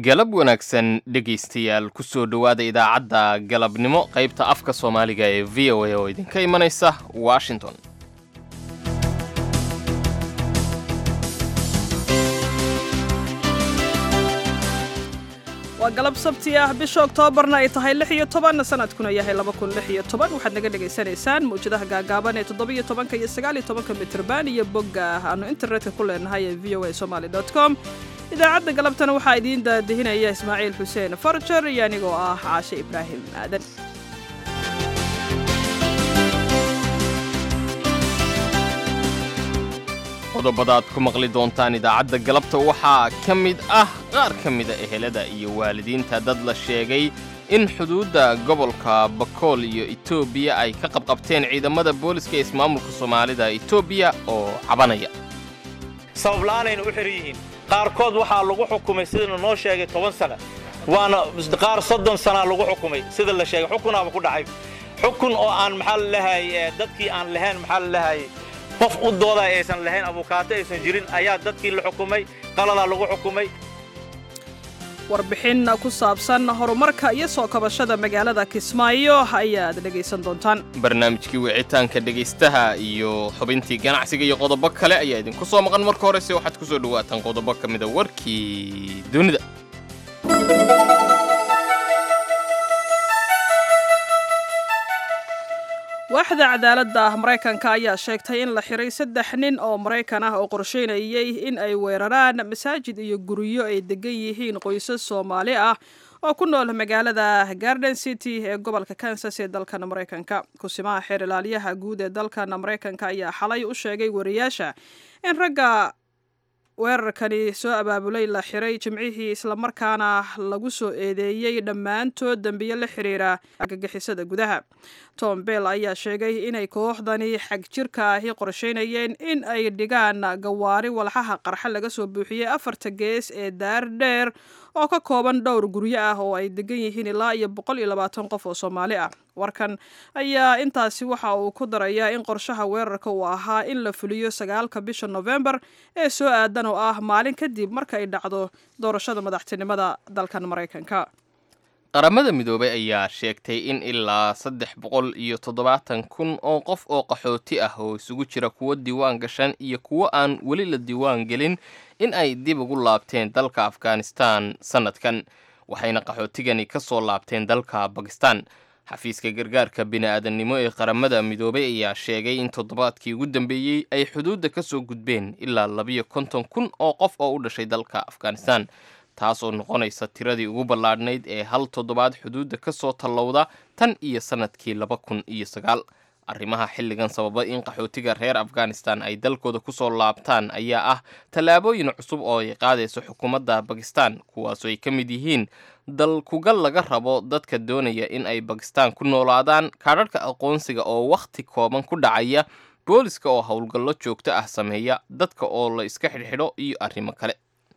galab wanaagsan dhegaystayaal ku soo dhowaada idaacadda galabnimo qaybta afka soomaaliga ee v o a oo idinka imanaysa washington waa galab sabti ah bisha oktoobarna ay tahay lix iyo toban sanadkuna yahay laba kun lix iyo toban waxaad naga dhagaysanaysaan mawjadaha gaagaaban ee toddobiyo tobanka iyo sagaaliyo tobanka mitrban iyo bogga aanu internetka ku leenahay ee v o a somaly dot com idaacadda galabtana waxaa idiin daadihinaya ismaaciil xuseen farjar iyo anigoo ah caashe ibraahim aadan qodobada aad ku maqli doontaan idaacadda galabta waxaa ka mid ah qaar ka mida ehelada iyo waalidiinta dad la sheegay in xuduudda gobolka bakool iyo etoobiya ay ka qabqabteen ciidamada booliska ee ismaamulka soomaalida etoobiya oo cabanaya sabab la'aanayna u xihan yihiin qaarkood waxaa lagu xukumay sidana noo sheegay toban sana waana qaar soddon sanaa lagu xukumay sida la sheegay xukunaaba ku dhacay xukun oo aan maxaa lalahay dadkii aan lahayn maxaa lalahay qof u dooda aysan lahayn abukaato aysan jirin ayaa dadkii la xukumay qaladaa lagu xukumay warbixin ku saabsan horumarka iyo soo kabashada magaalada kismaayo ayaad dhegaysan doontaan barnaamijkii wicitaanka dhegaystaha iyo xubintii ganacsiga iyo qodobo kale ayaa idinku soo maqan marka horese waxaad ku soo dhowaataan qodobo ka mida warkii dunida waaxda cadaaladda maraykanka ayaa sheegtay in la xiray saddex nin oo maraykan ah oo qorsheynayay in ay weeraraan masaajid iyo guryo ay degan yihiin qoysas soomaali ah oo ku nool magaalada garden city ee gobolka kansas ee dalkan maraykanka kusimaha xeer ilaaliyaha guud ee dalkan maraykanka ayaa xalay u sheegay wariyaasha in ragga weerarkani soo abaabulay la xiray jimcihii islamarkaana lagu soo eedeeyey dhammaantood dembiyo la xiriira argagixisada gudaha tom bell ayaa sheegay inay kooxdani xag jirka ahi qorsheynayeen in ay dhigaan gawaari walxaha qarxa laga soo buuxiyey afarta gees ee daar dheer oo ka kooban dhowr guryo ah oo ay degan yihiin ilaa iyo boqol iyo labaatan qof oo soomaali ah warkan ayaa intaasi waxa uu ku darayaa in qorshaha weerarka uu ahaa in la fuliyo sagaalka bisha nofembar ee soo aadan oo ah maalin kadib marka ay dhacdo doorashada madaxtinimada dalkan maraykanka qaramada midoobay ayaa sheegtay in ilaa saddex boqol iyo toddobaatan kun oo qof oo qaxooti ah oo isugu jira kuwo diiwaan gashan iyo kuwo aan weli la diiwaan gelin in ay dib ugu laabteen dalka afghanistan sannadkan waxayna qaxootigani ka soo laabteen dalka bakistan xafiiska gargaarka bini-aadannimo ee qaramada midoobay ayaa sheegay in toddobaadkii ugu dambeeyey ay xuduudda ka soo gudbeen ilaa labiyo konton kun oo qof oo u dhashay dalka afghanistan taas oo noqonaysa tiradii ugu ballaadhnayd ee hal toddobaad xuduudda ka soo tallowda tan iyo sannadkii laba kun iyo sagaal arrimaha xilligan sababa in qaxootiga reer afghanistan ay dalkooda ku soo laabtaan ayaa ah tallaabooyin cusub oo ay qaadayso xukuumadda bakistan kuwaasoo ay ka mid yihiin dalkugal laga rabo dadka doonaya in ay bakistan ku noolaadaan kaadharhka aqoonsiga oo wakhti kooban ku dhacaya booliska oo howlgallo joogto ah sameeya dadka oo la iska xidhxidho iyo arrimo kale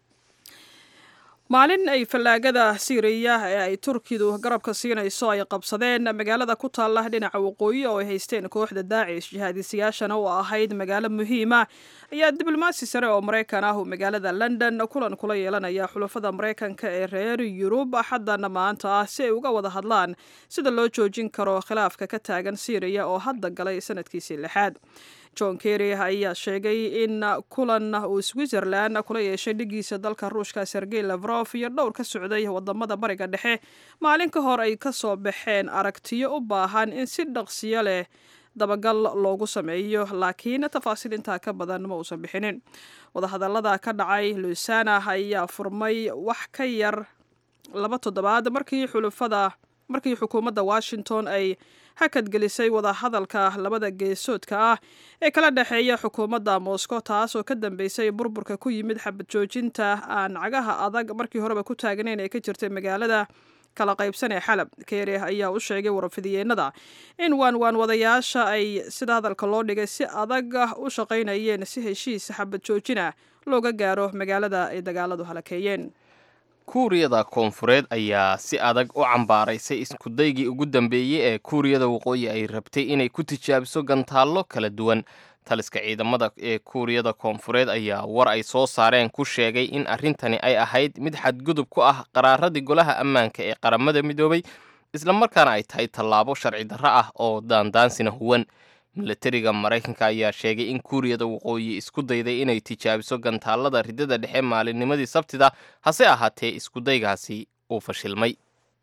maalin ay fallaagada siiriya ee ay turkidu garabka siinayso ay qabsadeen magaalada ku taalla dhinaca waqooyi oo ay haysteen kooxda daacish jihaadisayaashana oo ahayd magaalo muhiima ayaa diblomaasi sare oo maraykan ah uu magaalada london kulan kula yeelanaya xulafada maraykanka ee reer yurub axaddana maanta ah si ay uga wada hadlaan sida loo joojin karo khilaafka ka taagan siiriya oo hadda galay sanadkiisii lixaad john kerry ayaa sheegay in kulan uu switzerland kula yeeshay dhigiisa dalka ruushka sergey lafrof iyo dhowr ka socday wadamada bariga dhexe maalin ka hor ay ka soo baxeen aragtiyo u baahan in si dhaqsiyo leh dabagal loogu sameeyo laakiin tafaasiil intaa ka badan ma uusan bixinin wadahadalada ka dhacay lusana ayaa furmay wax ka yar laba toddobaad markii xulufada markii xukuumadda washington ay hakadgelisay wadahadalka labada geesoodka ah ee kala dhexeeya xukuumadda moscow taas oo ka dambeysay burburka ku yimid xabad joojinta aan cagaha adag markii horeba ku taagnayn ee ka jirtay magaalada kala qaybsan ee xalab keere ayaa u sheegay warfidiyeenada in waanwaan wadayaasha ay sida hadalka loo dhigay si adag u shaqaynayeen si heshiis xabad joojina looga gaaro magaalada ay dagaaladu halakeeyeen kuuriyada koonfureed ayaa si adag u cambaaraysay iskudaygii ugu dambeeyey ee kuuriyada waqooyi ay rabtay inay ku tijaabiso gantaallo kala duwan taliska ciidamada ee kuuriyada koonfureed ayaa war ay soo saareen ku sheegay in arrintani ay ahayd mid xadgudub ku ah qaraaradii golaha ammaanka ee qaramada midoobay islamarkaana ay tahay tallaabo sharci darro ah oo daandaansina huwan milatariga maraykanka ayaa sheegay in kuuriyada waqooyi isku dayday inay tijaabiso gantaallada ridada dhexe maalinnimadii sabtida hase ahaatee iskudaygaasi uu fashilmay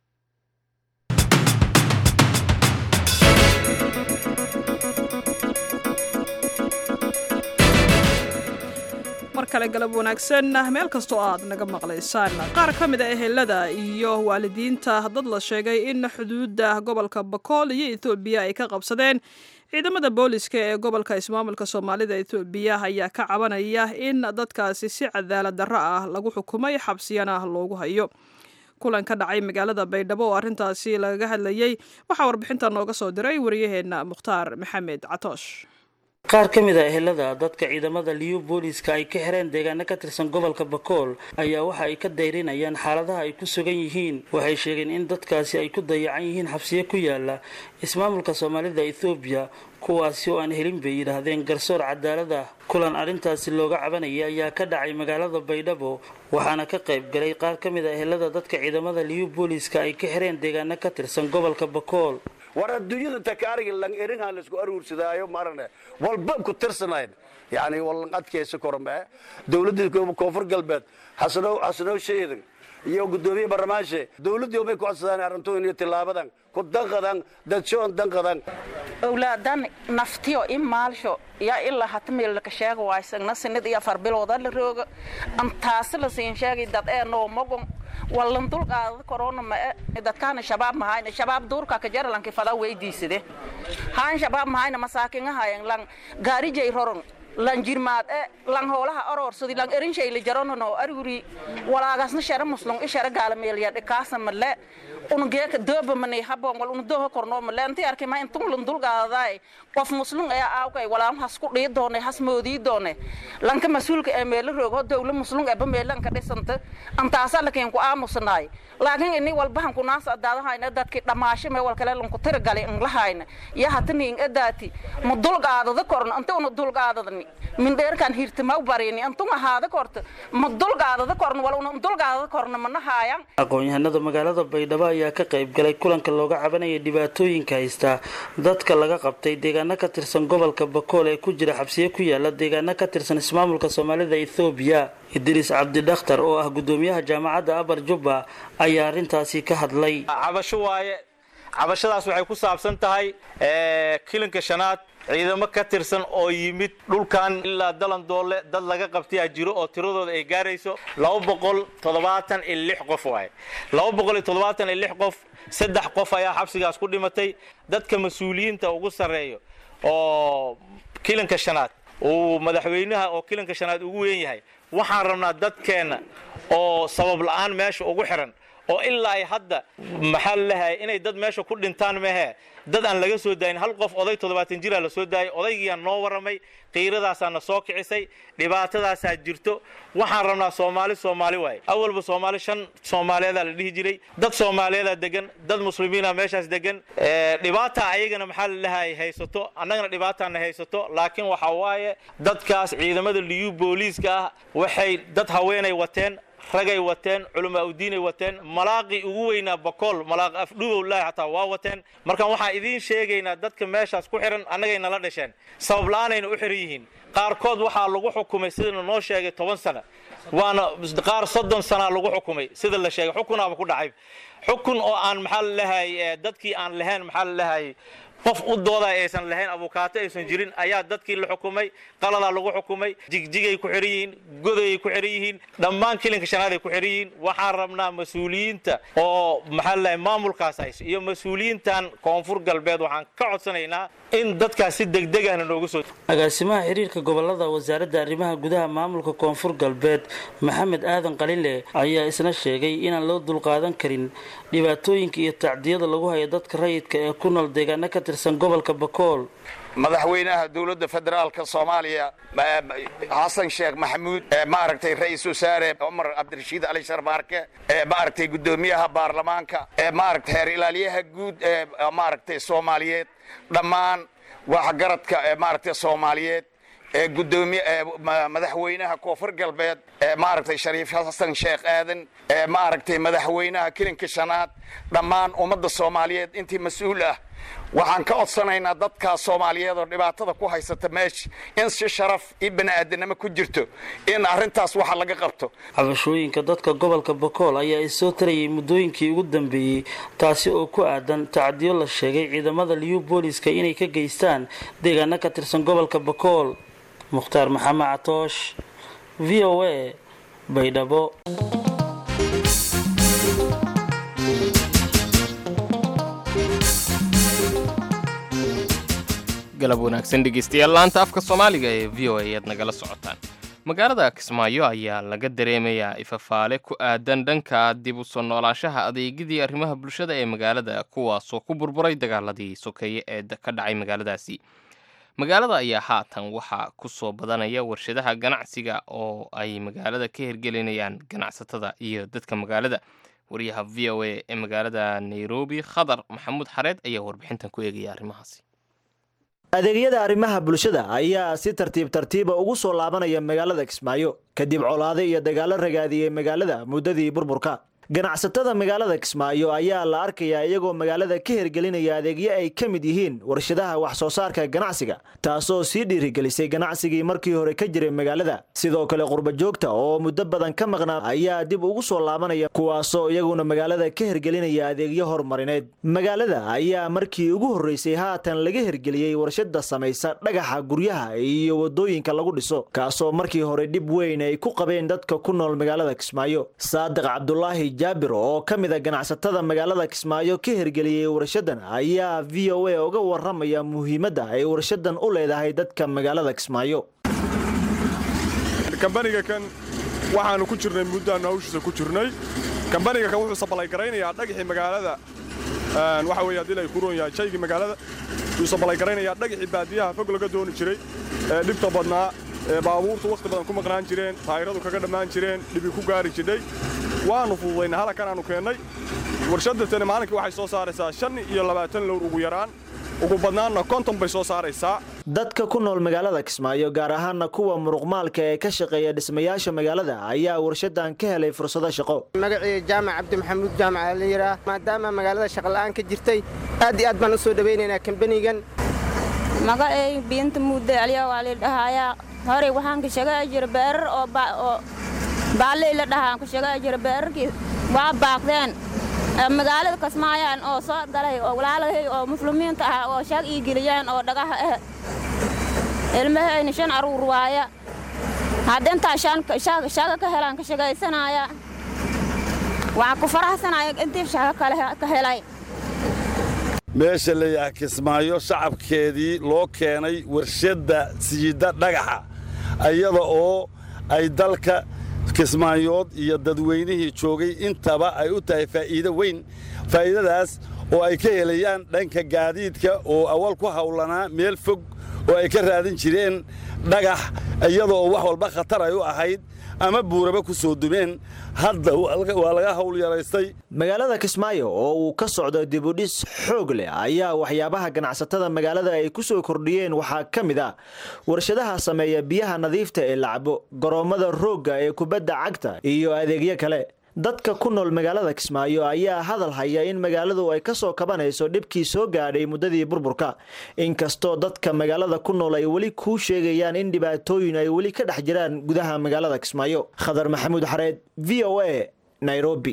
mar kale galab wanaagsan meel kastoo aad naga maqlaysaan qaar ka mid a ehelada iyo waalidiinta dad la sheegay in xuduudda gobolka bakool iyo ethoobiya ay ka qabsadeen ciidamada booliska ee gobolka ismaamulka soomaalida ethoobiya ayaa ka cabanaya in dadkaasi si cadaalad darro ah lagu xukumay xabsiyana loogu hayo kulan ka dhacay magaalada baydhabo oo arrintaasi lagaga hadlayey waxaa warbixinta nooga soo diray wariyaheenna mukhtaar maxamed catoosh qaar ka mid a ehelada dadka ciidamada liyu booliska ay ka xireen deegaano ka tirsan gobolka bakool ayaa waxa ay ka dayrinayaan xaaladaha ay ku sugan yihiin waxay sheegeen in dadkaasi ay ku dayacan yihiin xabsiyo ku yaala ismaamulka soomaalida ethoobiya kuwaasi oo aan helin bay yidhaahdeen garsoor cadaalad ah kulan arrintaasi looga cabanaya ayaa ka dhacay magaalada baydhabo waxaana ka qayb galay qaar ka mid a ehelada dadka ciidamada liyu booliska ay ka xireen deegaano ka tirsan gobolka bakool war adduunyada takaariga lang erinha laisku aruursadaayo marane walba ku tirsanayn yani walan adkaysa kormee dowladda koonfur galbeed xasanow xasanow sheedan iyo gudoomiye barlamaanshe dowladdii bay ku codsadaan arrintoon iyo tilaabadan ku danqadan dadshoon danqadan owlaadan naftiyo in maalsho yaa ilaa hata meelaka sheega waysagna sinid iyo afar bilooda la rooga antaasi la siin sheegay dad ee noomagon wallan dulqaadada korona mae dadkaana shabaab mahayna shabaab duurka ka jaralanki fada weydiisade haan shabaab mahayna masaakingahayan lang gaarijay roron lan jirmaad e lang hoolaha oroorsadi lang erinshayli jaronono aruri walaagasna shara muslung i shara gaalameelyadhe kaasa male unugeeka dooba manay habon wal unu dooha kornoo male inti arkay ma intun lan dulqaadaday qof muslung ee aawkay walaan has ku dhii doone has moodii doone lanka mas-uulka ee meelo roogho dowla muslung eba meelanka dhisanta antaasa lakin ku aamusanaay laakiin ini walbahan kunaas adaadahayna dadki dhamaasho mee walkale lanku tiragali inlahayna iyo hataniin edaati ma dulqaadada korno inta una dulqaadadani mindheerkan hirtama barini intun ahaada korta ma dulqaadada korno wal una dulqaadada korno mana haayan aqoon-yahanada magaalada baydhabo ayaa ka qayb galay kulanka looga cabanaya dhibaatooyinka haysta dadka laga qabtay deegaano ka tirsan gobolka bakool ee ku jira xabsiyo ku yaala deegaano ka tirsan ismaamulka soomaalida ethoobiya idriis cabdidakhtar oo ah gudoomiyaha jaamacadda abar jubba ayaa arrintaasi ka hadlay cabasho waaye cabashadaas waxay ku saabsan tahay kilinka shanaad ciidamo ka tirsan oo yimid dhulkan ilaa dalandoole dad laga qabtayaa jiro oo tiradooda ay gaarayso qof waaye qof saddex qof ayaa xabsigaas ku dhimatay dadka mas-uuliyiinta ugu sarreeyo oo kilinka shanaad uu madaxweynaha oo kilinka shanaad ugu weyn yahay waxaan rabnaa dadkeenna oo sabab la'aan meesha ugu xiran oo ilaa ay hadda maxaa lalahay inay dad meesha ku dhintaan mehe dad aan laga soo daayin hal qof oday toddobaatan jiraa la soo daayay odaygiiaan noo warramay qiiradaasaa na soo kicisay dhibaatadaasaa jirto waxaan rabnaa soomaali soomaali waaye awalba soomaali shan soomaaliyeedaa la dhihi jiray dad soomaaliyeedaa degan dad muslimiina meeshaas degan dhibaataa ayagana maxaa lalahay haysato annagana dhibaataana haysato laakiin waxaa waaye dadkaas ciidamada liyu booliiska ah waxay dad haweenay wateen ragay wateen culamaa udiinay wateen malaaqii ugu weynaa bakool malaaq afdhuubowlahi xataa waa wateen markaan waxaan idiin sheegaynaa dadka meeshaas ku xihan annagay nala dhasheen sabab la'aanayna u xihan yihiin qaarkood waxaa lagu xukumay sidana noo sheegay toban sana waana qaar soddon sanaa lagu xukumay sida la sheegay xukunaaba ku dhacay xukun oo aan maxaa lalahay dadkii aan lahayn maxaa lalahay qof u dooda aysan lahayn abukaato aysan jirin ayaa dadkii la xukumay qaladaa lagu xukumay jigjigay ku xihan yihiin godayay ku xihan yihiin dhammaan kilinka shanaaday ku xihan yihiin waxaan rabnaa mas-uuliyiinta oo maxaa lalahay maamulkaas hayso iyo mas-uuliyiintan koonfur galbeed waxaan ka codsanaynaa in dadkaas si degdegahna noogu soo agaasimaha xiriirka gobolada wasaaradda arrimaha gudaha maamulka koonfur galbeed maxamed aadan qalile ayaa isna sheegay inaan loo dulqaadan karin dhibaatooyinka iyo tacdiyada lagu hayo dadka rayidka ee ku nool deegaano ka tirsan gobolka bakool madaxweynaha dowladda federaalka soomaaliya xasan sheekh maxamuud maaragtay ra-iisul wasaare cumar cabdirashiid ali sharmaarke maaragtay guddoomiyaha baarlamaanka maaragtay heer ilaaliyaha guud ee maaragtay soomaaliyeed dhammaan waxgaradka maaragtay soomaaliyeed ee gudoomiye ee ma- madaxweynaha koonfur galbeed ee maaragtay shariif xasan sheekh aadan ee maaragtay madaxweynaha kilinka shanaad dhammaan ummadda soomaaliyeed intii mas-uul ah waxaan ka codsanaynaa dadkaa soomaaliyeed oo dhibaatada ku haysata meesha in si sharaf iyo bani'aadanimo ku jirto in arrintaas waxa laga qabto cabashooyinka dadka gobolka bakool ayaa isoo tarayay muddooyinkii ugu dambeeyey taasi oo ku aadan tacdiyo la sheegay ciidamada liyu booliska inay ka geystaan deegaano ka tirsan gobolka bakool mukhtaar maxamed catoosh v o a baydhabo galab wanaagsan dhegeystayaal laanta afka soomaaliga ee v o a ayaad nagala socotaan magaalada kismaayo ayaa laga dareemayaa ifafaale ku aadan dhanka dib u soo noolaashaha adeegyadii arrimaha bulshada ee magaalada kuwaasoo ku burburay dagaaladii sokeeye ee da- ka dhacay magaaladaasi magaalada ayaa haatan waxaa ku soo badanaya warshadaha ganacsiga oo ay magaalada ka hirgelinayaan ganacsatada iyo dadka magaalada wariyaha v o a ee magaalada nairobi khadar maxamuud xareed ayaa warbixintan ku eegaya arrimahaasi adeegyada arrimaha bulshada ayaa si tartiib tartiiba ugu soo laabanaya magaalada kismaayo kadib colaade iyo dagaalo ragaadiyey magaalada muddadii burburka ganacsatada magaalada kismaayo ayaa la arkayaa iyagoo magaalada ka hirgelinaya adeegyo ay ka mid yihiin warshadaha wax soo saarka ganacsiga taasoo sii dhiirigelisay ganacsigii markii hore ka jiray magaalada sidoo kale qurba joogta oo muddo badan ka maqnaa ayaa dib ugu soo laabanaya kuwaasoo iyaguna magaalada ka hirgelinaya adeegyo horumarineed magaalada ayaa markii ugu horreysay haatan laga hirgeliyey warshada samaysa dhagaxa guryaha iyo wadooyinka lagu dhiso kaasoo markii hore dhib weyn ay ku qabeen dadka ku nool magaalada kismaayo saadiq cabdulaahi jaabir oo ka mid a ganacsatada magaalada kismaayo ka hirgeliyey warshadan ayaa v o a uga waramaya muhiimadda ay warshadan u leedahay dadka magaalada kismaayo kambaniga kan waxaanu ku jirnay muddaannu hawshiisa ku jirnay kambaniga kan wuxuu sabalaygaraynayaa dhagixii magaalada een, waxa weeye haddii lay ku roon yahay shaygii magaalada wuxuu sabalaygaraynayaa dhagixii baadiyaha fog laga dooni jiray ee dhibta badnaa ee baabuurtu wakhti badan ku maqnaan jireen taayiradu kaga dhammaan jireen dhibi ku gaari jidhay waannu fududaynay halkan aanu keennay warshadda tani maalinkii waxay soo saaraysaa shan iyo labaatan lowr ugu yaraan ugu badnaanna konton bay soo saaraysaa dadka ku nool magaalada kismaayo gaar ahaana kuwa muruqmaalka ee ka shaqeeya dhismayaasha magaalada ayaa warshadan ka helay fursado shaqo magacii jaamac cabdi maxamuud jaamac la yidhaah maadaama magaalada shaqola'aan ka jirtay aad iyo aad baan u soo dhowaynaynaa kambanigan magacay biinta muddo aliya waa la dhahayaa horey waxaan ka sheegay jira beerar oo ba- oo baalley la dhahaan ka sheegay jira beerarkii waa baaqdeen Ee, magaalada kasmaayaan oo soo galay oo walaalahay oo muslimiinta ah oo shaag ii geliyaan oo dhagaha ah ilmahayna shan aruur waaya hadda intaa shan shaaga shaaga ka helaan ka shaqaysanaya waxaan ku faraxsanaya intii shaaga kale ka helay meesha la yaha kismaayo shacabkeedii loo keenay warshadda siida dhagaxa iyada oo ay dalka kismaayood iyo dadweynihii joogay intaba ay u tahay faa'iido weyn faa'iidadaas oo ay ka helayaan dhanka gaadiidka oo awal ku hawlanaa meel fog oo ay ka raadin jireen dhagax iyada oo wax walba khatar ay u ahayd ama buuraba ku soo dumeen hadda waa laga hawl yaraystay magaalada kismaayo oo uu ka socdo dibudhis xoog leh ayaa waxyaabaha ganacsatada magaalada ay ku soo kordhiyeen waxaa ka mid ah warshadaha sameeya biyaha nadiifta ee la cabo garoommada roogga ee kubadda cagta iyo adeegyo kale dadka ku nool magaalada kismaayo ayaa hadal haya in magaaladu ay ka soo kabanayso dhibkii soo gaadhay muddadii burburka inkastoo dadka magaalada ku nool ay weli kuu sheegayaan in dhibaatooyin ay weli ka dhex jiraan gudaha magaalada kismaayo khadar maxamuud xareed v o a nairobi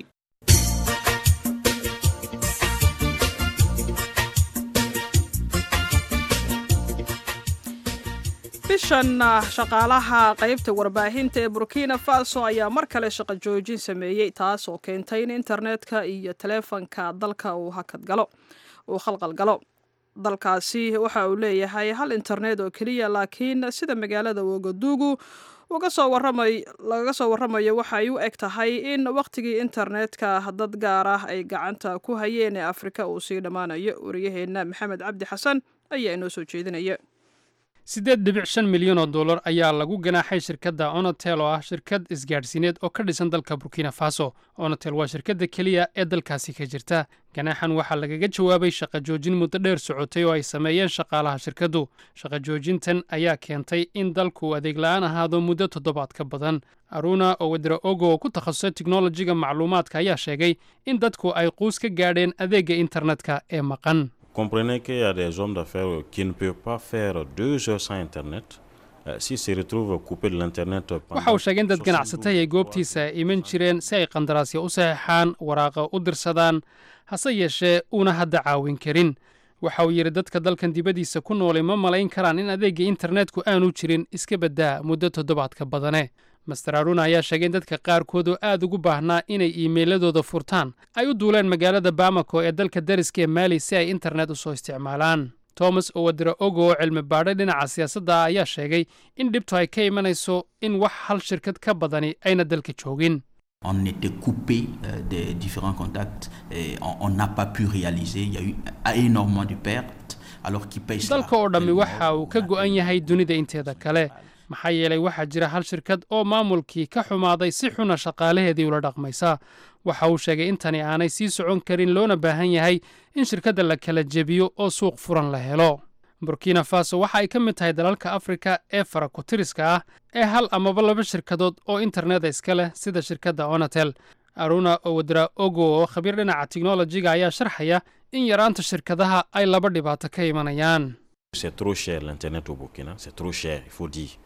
bishan shaqaalaha qaybta warbaahinta ee burkina faso ayaa mar kale shaqo joojin sameeyey taas oo keentay in internetka iyo taleefanka dalka uu hakadgalo uu khalqal galo dalkaasi waxa uu leeyahay hal internet oo keliya laakiin sida magaalada wagaduugu uga soo waramay lagaga soo warramayo waxa ay u eg tahay in wakhtigii internetka dad gaar ah ay gacanta ku hayeen ee afrika uu sii dhammaanayo wariyaheenna maxamed cabdi xasan ayaa inoo soo jeedinaya siddeed dhibic shan milyan oo dollar ayaa lagu ganaaxay shirkadda onotel oo ah shirkad isgaadhsiineed oo ka dhisan dalka burkina faso onotel waa shirkadda keliya ee dalkaasi ka jirta ganaaxan waxaa lagaga jawaabay shaqa joojin muddo dheer socotay oo ay sameeyeen shaqaalaha shirkaddu shaqa joojintan ayaa keentay in dalku adeeg la'aan ahaado muddo toddobaad ka badan aruna owedra ogo oo ku takhasusay teknolojiga macluumaadka ayaa sheegay in dadku ay quus ka gaadheen adeegga internetka ee maqan Comprenez qu'il y a des hommes d'affaires qui ne peuvent pas faire deux heures sans Internet. Euh, S'ils se retrouvent coupés de l'Internet waxa uu sheegay in dad ganacsatay ay goobtiisa iman jireen si ay qandaraasya u saxeexaan waraaqa u dirsadaan hase yeeshee uuna hadda caawin karin waxa uu yidhi dadka dalkan dibaddiisa ku noolay ma malayn karaan in adeegga internetku aanu jirin iska baddaa muddo toddobaadka badane master aruna ayaa sheegay in dadka qaarkood oo aad ugu baahnaa inay iimeyladooda furtaan ay u duuleen magaalada bamako ee dalka dariska ee maali si ay internet u soo isticmaalaan thomas owadra ogo oo cilmi baadhay dhinaca siyaasadda ah ayaa sheegay in dhibtu ay ka imanayso in wax hal shirkad ka badani ayna dalka joogin On était coupé euh, des différents contacts et on- on n'a pas pu réaliser. Il y a eu énormément de pertes alors qu'ils payent cela. dalka oo dhammi waxa uu ka go'an yahay dunida inteeda kale maxaa yeelay waxaa jira hal shirkad oo maamulkii ka xumaaday si xuna shaqaalaheedii ula dhaqmaysa waxa uu sheegay in tani aanay sii socon karin loona baahan yahay in shirkadda la kala jebiyo oo suuq furan la helo burkina faso waxa ay ka mid tahay dalalka afrika ee farakutiriska ah ee hal amaba laba shirkadood oo interneta iska leh sida shirkadda onatel aruna owadra ogo oo khabiir dhinaca tiknolojiga ayaa sharxaya in yaraanta shirkadaha ay laba dhibaato ka imanayaan C'est trop cher l'Internet au Burkina, c'est trop cher, il faut dire.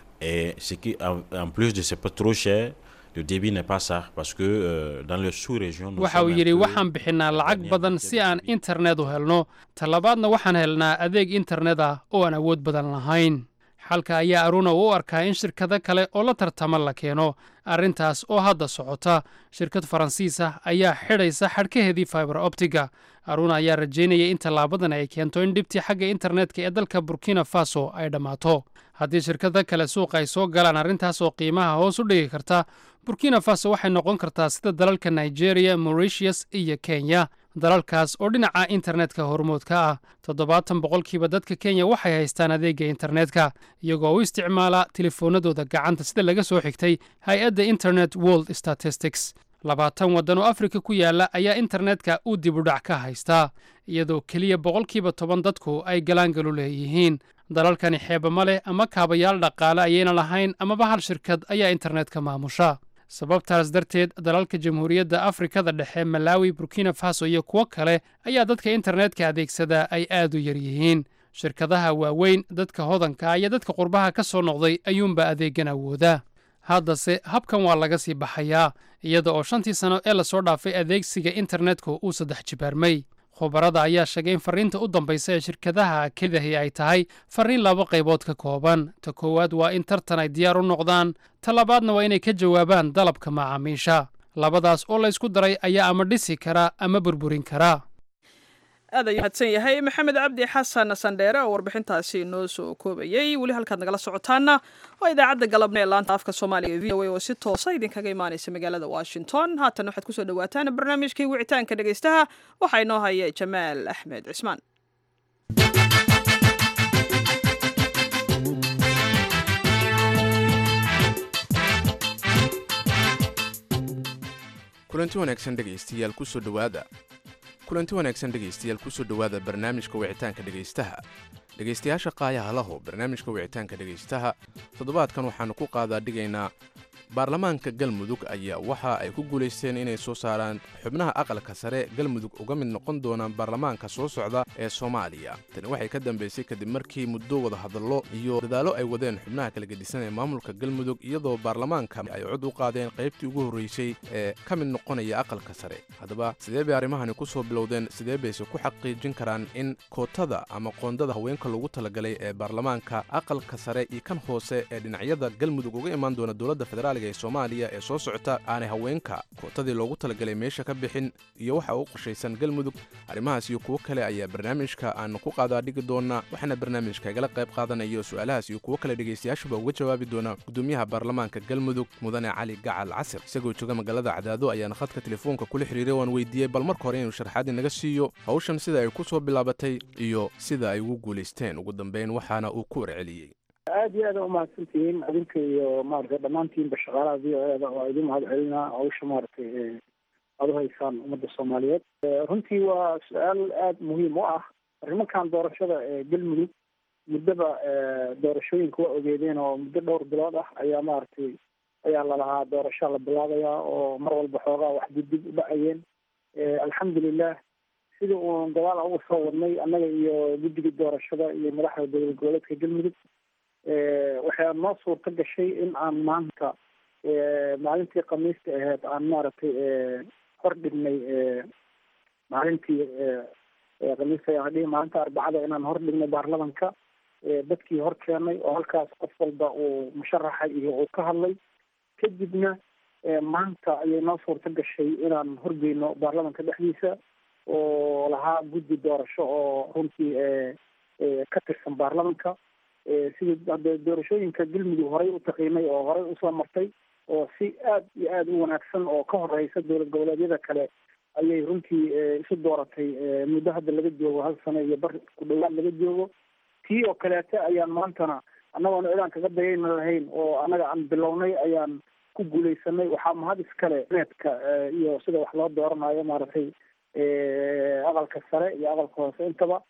Et ce qui, en, en plus de c'est pas trop cher, le débit n'est pas ça, parce que euh, dans le sous-région, nous waxa uu sommes un yidhi peu- waxaan bixinaa lacag badan si aan internet u helno talabaadna waxaan helnaa adeeg internet ah oo aan awood badan lahayn xalka ayaa aruna u arkaa in shirkado kale oo la tartama la keeno arrintaas oo hadda socota shirkad faransiis ah ayaa xidhaysa xadhkaheedii fiber optiga aruna ayaa rajaynaya in tallaabadan ay keento in dhibtii xagga internetka ee dalka burkina faso ay dhammaato haddii shirkado kale suuqa ay soo galaan arrintaas oo qiimaha hoos u dhigi karta burkina faso waxay noqon kartaa sida dalalka nigeria mauritius iyo kenya dalalkaas oo dhinaca internetka hormoodka ah toddobaatan boqolkiiba dadka kenya waxay haystaan adeegga internetka iyagoo u isticmaala telefoonadooda gacanta sida laga soo xigtay hay-adda internet world statistics labaatan waddan oo afrika ku yaala ayaa internetka uu dibudhac ka haystaa iyadoo keliya boqolkiiba toban dadku ay galaangalu leeyihiin dalalkani xeeba ma leh ama kaabayaal dhaqaale ayayna lahayn amaba hal shirkad ayaa internetka maamusha sababtaas darteed dalalka jamhuuriyadda afrikada dhexe malawi burkina faso iyo kuwo kale ayaa dadka internetka adeegsadaa ay aad u yar yihiin shirkadaha waaweyn dadka hodanka iyo dadka qurbaha ka soo noqday ayuunba adeegan awooda haddase habkan waa laga sii baxayaa iyada oo shantii sano ee lasoo dhaafay adeegsiga internetku uu saddex jibaarmay khubarada ayaa sheegay in farriinta u dambaysa ee shirkadaha kelidahi ay tahay farriin laba qaybood ka kooban ta koowaad waa in tartan ay diyaar u noqdaan ta labaadna waa inay ka jawaabaan dalabka macaamiisha labadaas oo laysku daray ayaa ama dhisi kara ama burburin kara aad ayuu mahadsan yahay maxamed cabdi xasan sandheere oo warbixintaasi inoo soo koobayey weli halkaad nagala socotaana waa idaacadda galabna ee laanta afka soomaaliga v o a oo si toosa idinkaga imaanaysa magaalada washington haatan waxaad kusoo dhawaataan barnaamijkii wicitaanka dhegeystaha waxaa inoo haya jamaal axmed cismaan kulanti wanaagsan dhegaystayaal kusoo dhowaada kulanti wanaagsan dhegaystayaal kusoo dhowaada barnaamijka wicitaanka dhegaystaha dhegaystayaasha qaayaha laho barnaamijka wicitaanka dhegaystaha toddobaadkan waxaannu ku qaadaa dhigaynaa baarlamaanka galmudug ayaa waxa ay ku guulaysteen inay soo saaraan xubnaha aqalka sare galmudug uga mid noqon doonaan baarlamaanka soo socda ee soomaaliya tani waxay ka dambaysay kadib markii muddo wadahadallo iyo dadaallo ay wadeen xubnaha kala gedisan ee maamulka galmudug iyadoo baarlamaanka ay cod u qaadeen qaybtii ugu horreysay ee ka mid noqonaya aqalka sare haddaba sidee bay arrimahani ku soo bilowdeen sidee bayse ku xaqiijin karaan in kootada ama qoondada haweenka loogu talagalay ee baarlamaanka aqalka sare iyo kan hoose ee dhinacyada galmudug uga imaan doona dowladda federaaliga soomaaliga ee soomaaliya ee soo socota aanay haweenka kootadii loogu talagalay meesha ka bixin iyo waxa uu qorshaysan galmudug arrimahaas iyo kuwo kale ayaa barnaamijka aanu ku qaadaa dhigi doonaa waxaana barnaamijka igala qayb qaadanaya su-aalahaas iyo kuwo kale dhegaystayaashuba uga jawaabi doona gudoomiyaha baarlamaanka galmudug mudane cali gacal casir isagoo jooga magaalada cadaado ayaana khadka telefoonka kula xiriiray waan weydiiyey bal marka hore inuu sharxaad inaga siiyo hawshan sida ay ku soo bilaabatay iyo sida ay ugu guulaysteen ugu dambeyn waxaana uu ku warceliyey aad iyo aad a umahadsantihiin adinka iyo maaragtay dhammaantiinba shaqaalaha v o eda waa idin mahad celinaa hawsha maaragtay aada u haysaan ummadda soomaaliyeed runtii waa su-aal aada muhiim u ah arrimankan doorashada ee galmudug muddaba doorashooyinka waa ogeedeen oo muddo dhowr bilood ah ayaa maaragtay ayaa lalahaa doorashaa la bilaabayaa oo mar walba xoogaa wax dibdib u dhacayeen alxamdulilah sidii uun gadaal uga soo wadnay annaga iyo guddiga doorashada iyo madaxda dowlad goboleedka galmudug waxaa noo suurta gashay in aan maanta maalintii khamiista ahayd aan maaragtay hor dhignay maalintii khamiista ayaan dhihi maalinta arbacada inaan hor dhignay baarlamanka dadkii hor keenay oo halkaas qof walba uu musharaxa iyo uu ka hadlay kadibna maanta ayay noo suurta gashay inaan horgeyno baarlamanka dhexdiisa oo lahaa guddi doorasho oo runtii ka tirsan baarlamanka sidii hadee doorashooyinka galmudug horay u taqiinay oo horay usoo martay oo si aad iyo aada u wanaagsan oo ka horeysa dowlad goboleedyada kale ayay runtii isu dooratay muddo hadda laga joogo hal sano iyo bar ku dhawaad laga joogo tii oo kaleete ayaan maantana annagoona cidaan kaga dayayna lahayn oo annaga aan bilownay ayaan ku guuleysanay waxaa mahad iskale needka iyo sida wax loo dooranayo maaragtay aqalka sare iyo aqalka hoose intaba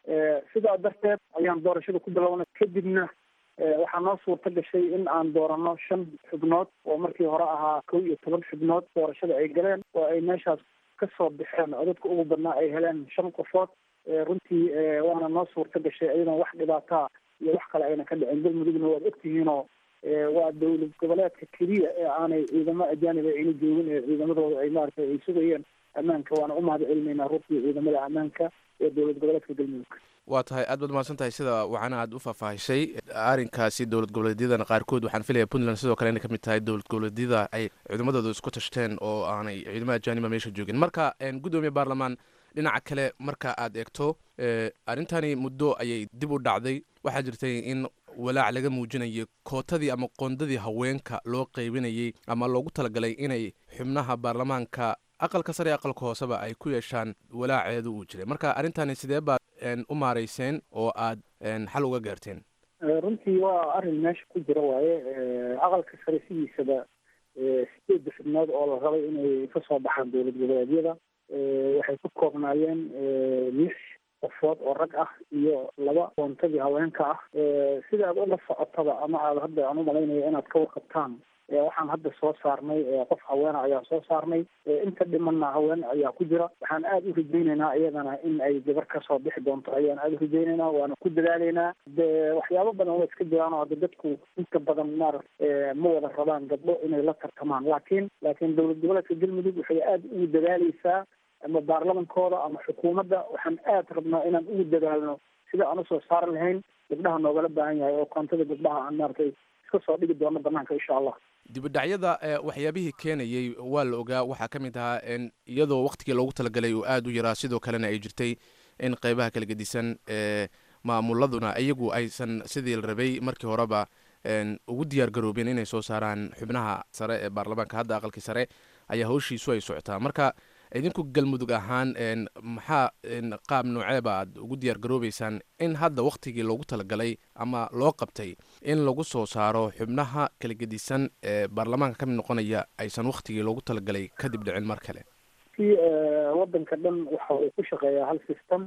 sidaa darteed ayaan doorashada ku bilownay kadibna waxaa noo suurta gashay in aan doorano shan xubnood oo markii hore ahaa kow iyo toban xubnood doorashada ay galeen oo ay meeshaas kasoo baxeen oo dadka ugu badnaa ay heleen shan qofood runtii waana noo suurta gashay ayadoon wax dhibaataa iyo wax kale ayna ka dhicin galmudugna waad ogtihiinoo waa dowlad goboleedka keliya ee aanay ciidamo ajaanib ayna joogin ee ciidamadooda ay maaragtay ay sugayeen ammaanka waana u mahad celinaynaa runtii ciidamada ammaanka ee dowlad goboleedka galmudug waa tahay aad baad mahadsan tahay sida wacana aad u faahfaahisay arrinkaasi dowlad goboleedyadana qaarkood waxaan filaya puntland sidoo kale inay ka mid tahay dowlad goboleedyada ay ciidamadooda isku tashteen oo aanay ciidamada ajaaniba meesha joogin marka gudoomiye baarlamaan dhinaca kale marka aad eegto arrintani muddo ayay dib u dhacday waxaa jirtay in walaac laga muujinayay kootadii ama qoondadii haweenka loo qaybinayay ama loogu talagalay inay xubnaha baarlamaanka aqalka sare ee aqalka hooseba ay ku yeeshaan walaaceedu uu jiray marka arrintani sidee baad u maarayseen oo aad xal uga gaarteen runtii waa arrin meesha ku jira waaye aqalka sare sidiisaba sideedda xubnood oo la rabay inay kasoo baxaan dowlad goboleedyada waxay ku koobnaayeen lix qofood oo rag ah iyo laba koontadii haweenka ah sida aad ula socotaba ama aad hadda aan umalaynayo inaad ka warqabtaan waxaan hadda soo saarnay qof haweena ayaa soo saarnay inta dhimanna haween ayaa ku jira waxaan aada u rajaynaynaa iyadana in ay gabar kasoo bixi doonto ayaan aada u rajaynaynaa waana ku dadaalaynaa de waxyaabo badan waa iska jiraan oo hadda dadku inta badan maarata ma wada rabaan gabdho inay la tartamaan laakiin laakiin dowlad goboleedka galmudug waxay aada ugu dadaaleysaa ama baarlamankooda ama xukuumadda waxaan aada rabnaa inaan ugu dadaalno sida aan usoo saari lahayn gabdhaha noogala baahan yahay oo koontada gabdhaha aan maaragtay iska soo dhigi doono banaanka insha allah dibudhacyada waxyaabihii keenayey waa la ogaa waxaa ka mid ahaa iyadoo waktigii loogu talagalay uu aada u yaraa sidoo kalena ay jirtay in qeybaha kala gedisan maamuladuna iyagu aysan sidii la rabay markii horeba ugu diyaar garoobeen inay soo saaraan xubnaha sare ee baarlamaanka hadda aqalkii sare ayaa hawshiisu ay socotaa marka idinku galmudug ahaan maxaa qaab nooceeba aad ugu diyaar garoobeysaan in hadda waktigii loogu talagalay ama loo qabtay in lagu soo saaro xubnaha kala gedisan ee baarlamaanka ka mid noqonaya aysan waktigii loogu talagalay kadib dhicin mar kale si wadanka dhan waxa uu ku shaqeeyaa hal system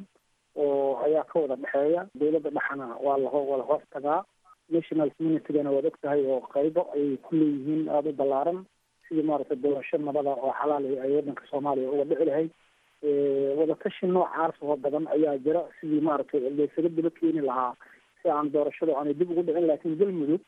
oo ayaa ka wada dhexeeya dowladda dhexana waa la waa la hoos tagaa national communitygana waad og tahay oo qaybo ayay ku leeyihiin aada u ballaaran sidii maaragtay doorasho nabada oo xalaal ay waddanka soomaaliya uga dhici lahayd wadatashi noocaas oo badan ayaa jira sidii maaragtay laysaga daba keeni lahaa si aan doorashadu aanay dib ugu dhicin laakiin galmudug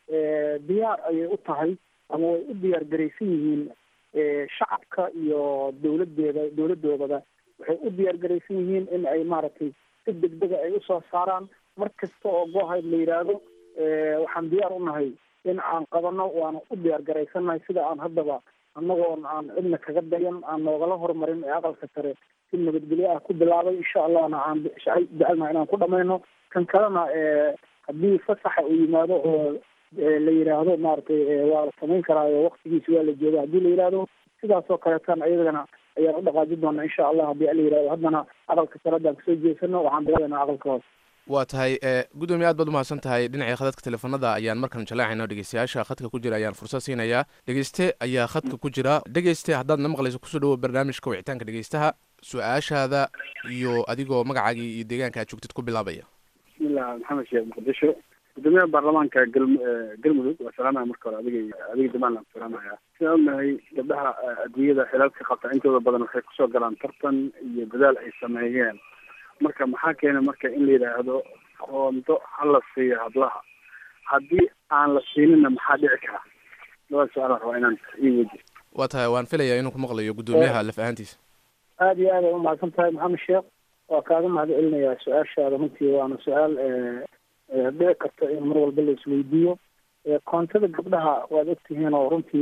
diyaar ayay u tahay ama way u diyaar garaysan yihiin shacabka iyo dowladeeda dowladoodaba waxay u diyaar garaysan yihiin in ay maaragtay si degdega ay usoo saaraan mar kasta oo goohayd la yidhaahdo waxaan diyaar u nahay in aan qabano waana u diyaar garaysannahay sida aan haddaba annagoon aan cidna kaga dayan aan noogala horumarin ee aqalka sare si nabadgelyo ah ku bilaabay insha allahna aan jecelnaha inaan ku dhamayno kan kalena haddii fasaxa uu yimaado oo la yidhaahdo maaragtay waa la samayn karaayo waktigiisi waa la jooga haddii la yidhaahdo sidaas oo kaleetan ayadana ayaan u dhaqaajin doonaa insha allah haddii la yidhahdo haddana aqalka sare haddaan kasoo jeesano waxaan bilaabaynaa aqalka hoose waa tahay gudoomiye aad baad umahadsan tahay dhinacii khadadka teleefanada ayaan markan jaleecayna dhegeystayaasha khadka ku jira ayaan fursad siinayaa dhegeyste ayaa khadka ku jira dhegeyste haddaad na maqlayso kusoo dhawo barnaamijka wicitaanka dhegeystaha su-aashaada iyo adigoo magacaagii iyo deegaanka aad joogtid ku bilaabaya bismillah maxamed sheekh muqdisho gudoomiyaha baarlamaanka galmudug waa salaamaya marka hore adiga adiga jamaal aan salaamaya sidaan ognahay gabdhaha adduunyada xilalka qabta intooda badan waxay kusoo galaan tartan iyo dadaal ay sameeyeen marka maxaa keena marka in la yidhaahdo qoondo hala siiyo hablaha haddii aan la siinina maxaa dhici kara labada su-aal rabaa inaan ii weydiyo waa tahay waan filayaa inuu ku maqlayo gudoomiyaha laf ahaantiisa aada iyo aad ay umahadsan tahay maxamed sheekh waa kaaga mahad celinayaa su-aashaada runtii waana su-aal dhici karta in mar walba la isweydiiyo koontada gabdhaha waad ogtihiin oo runtii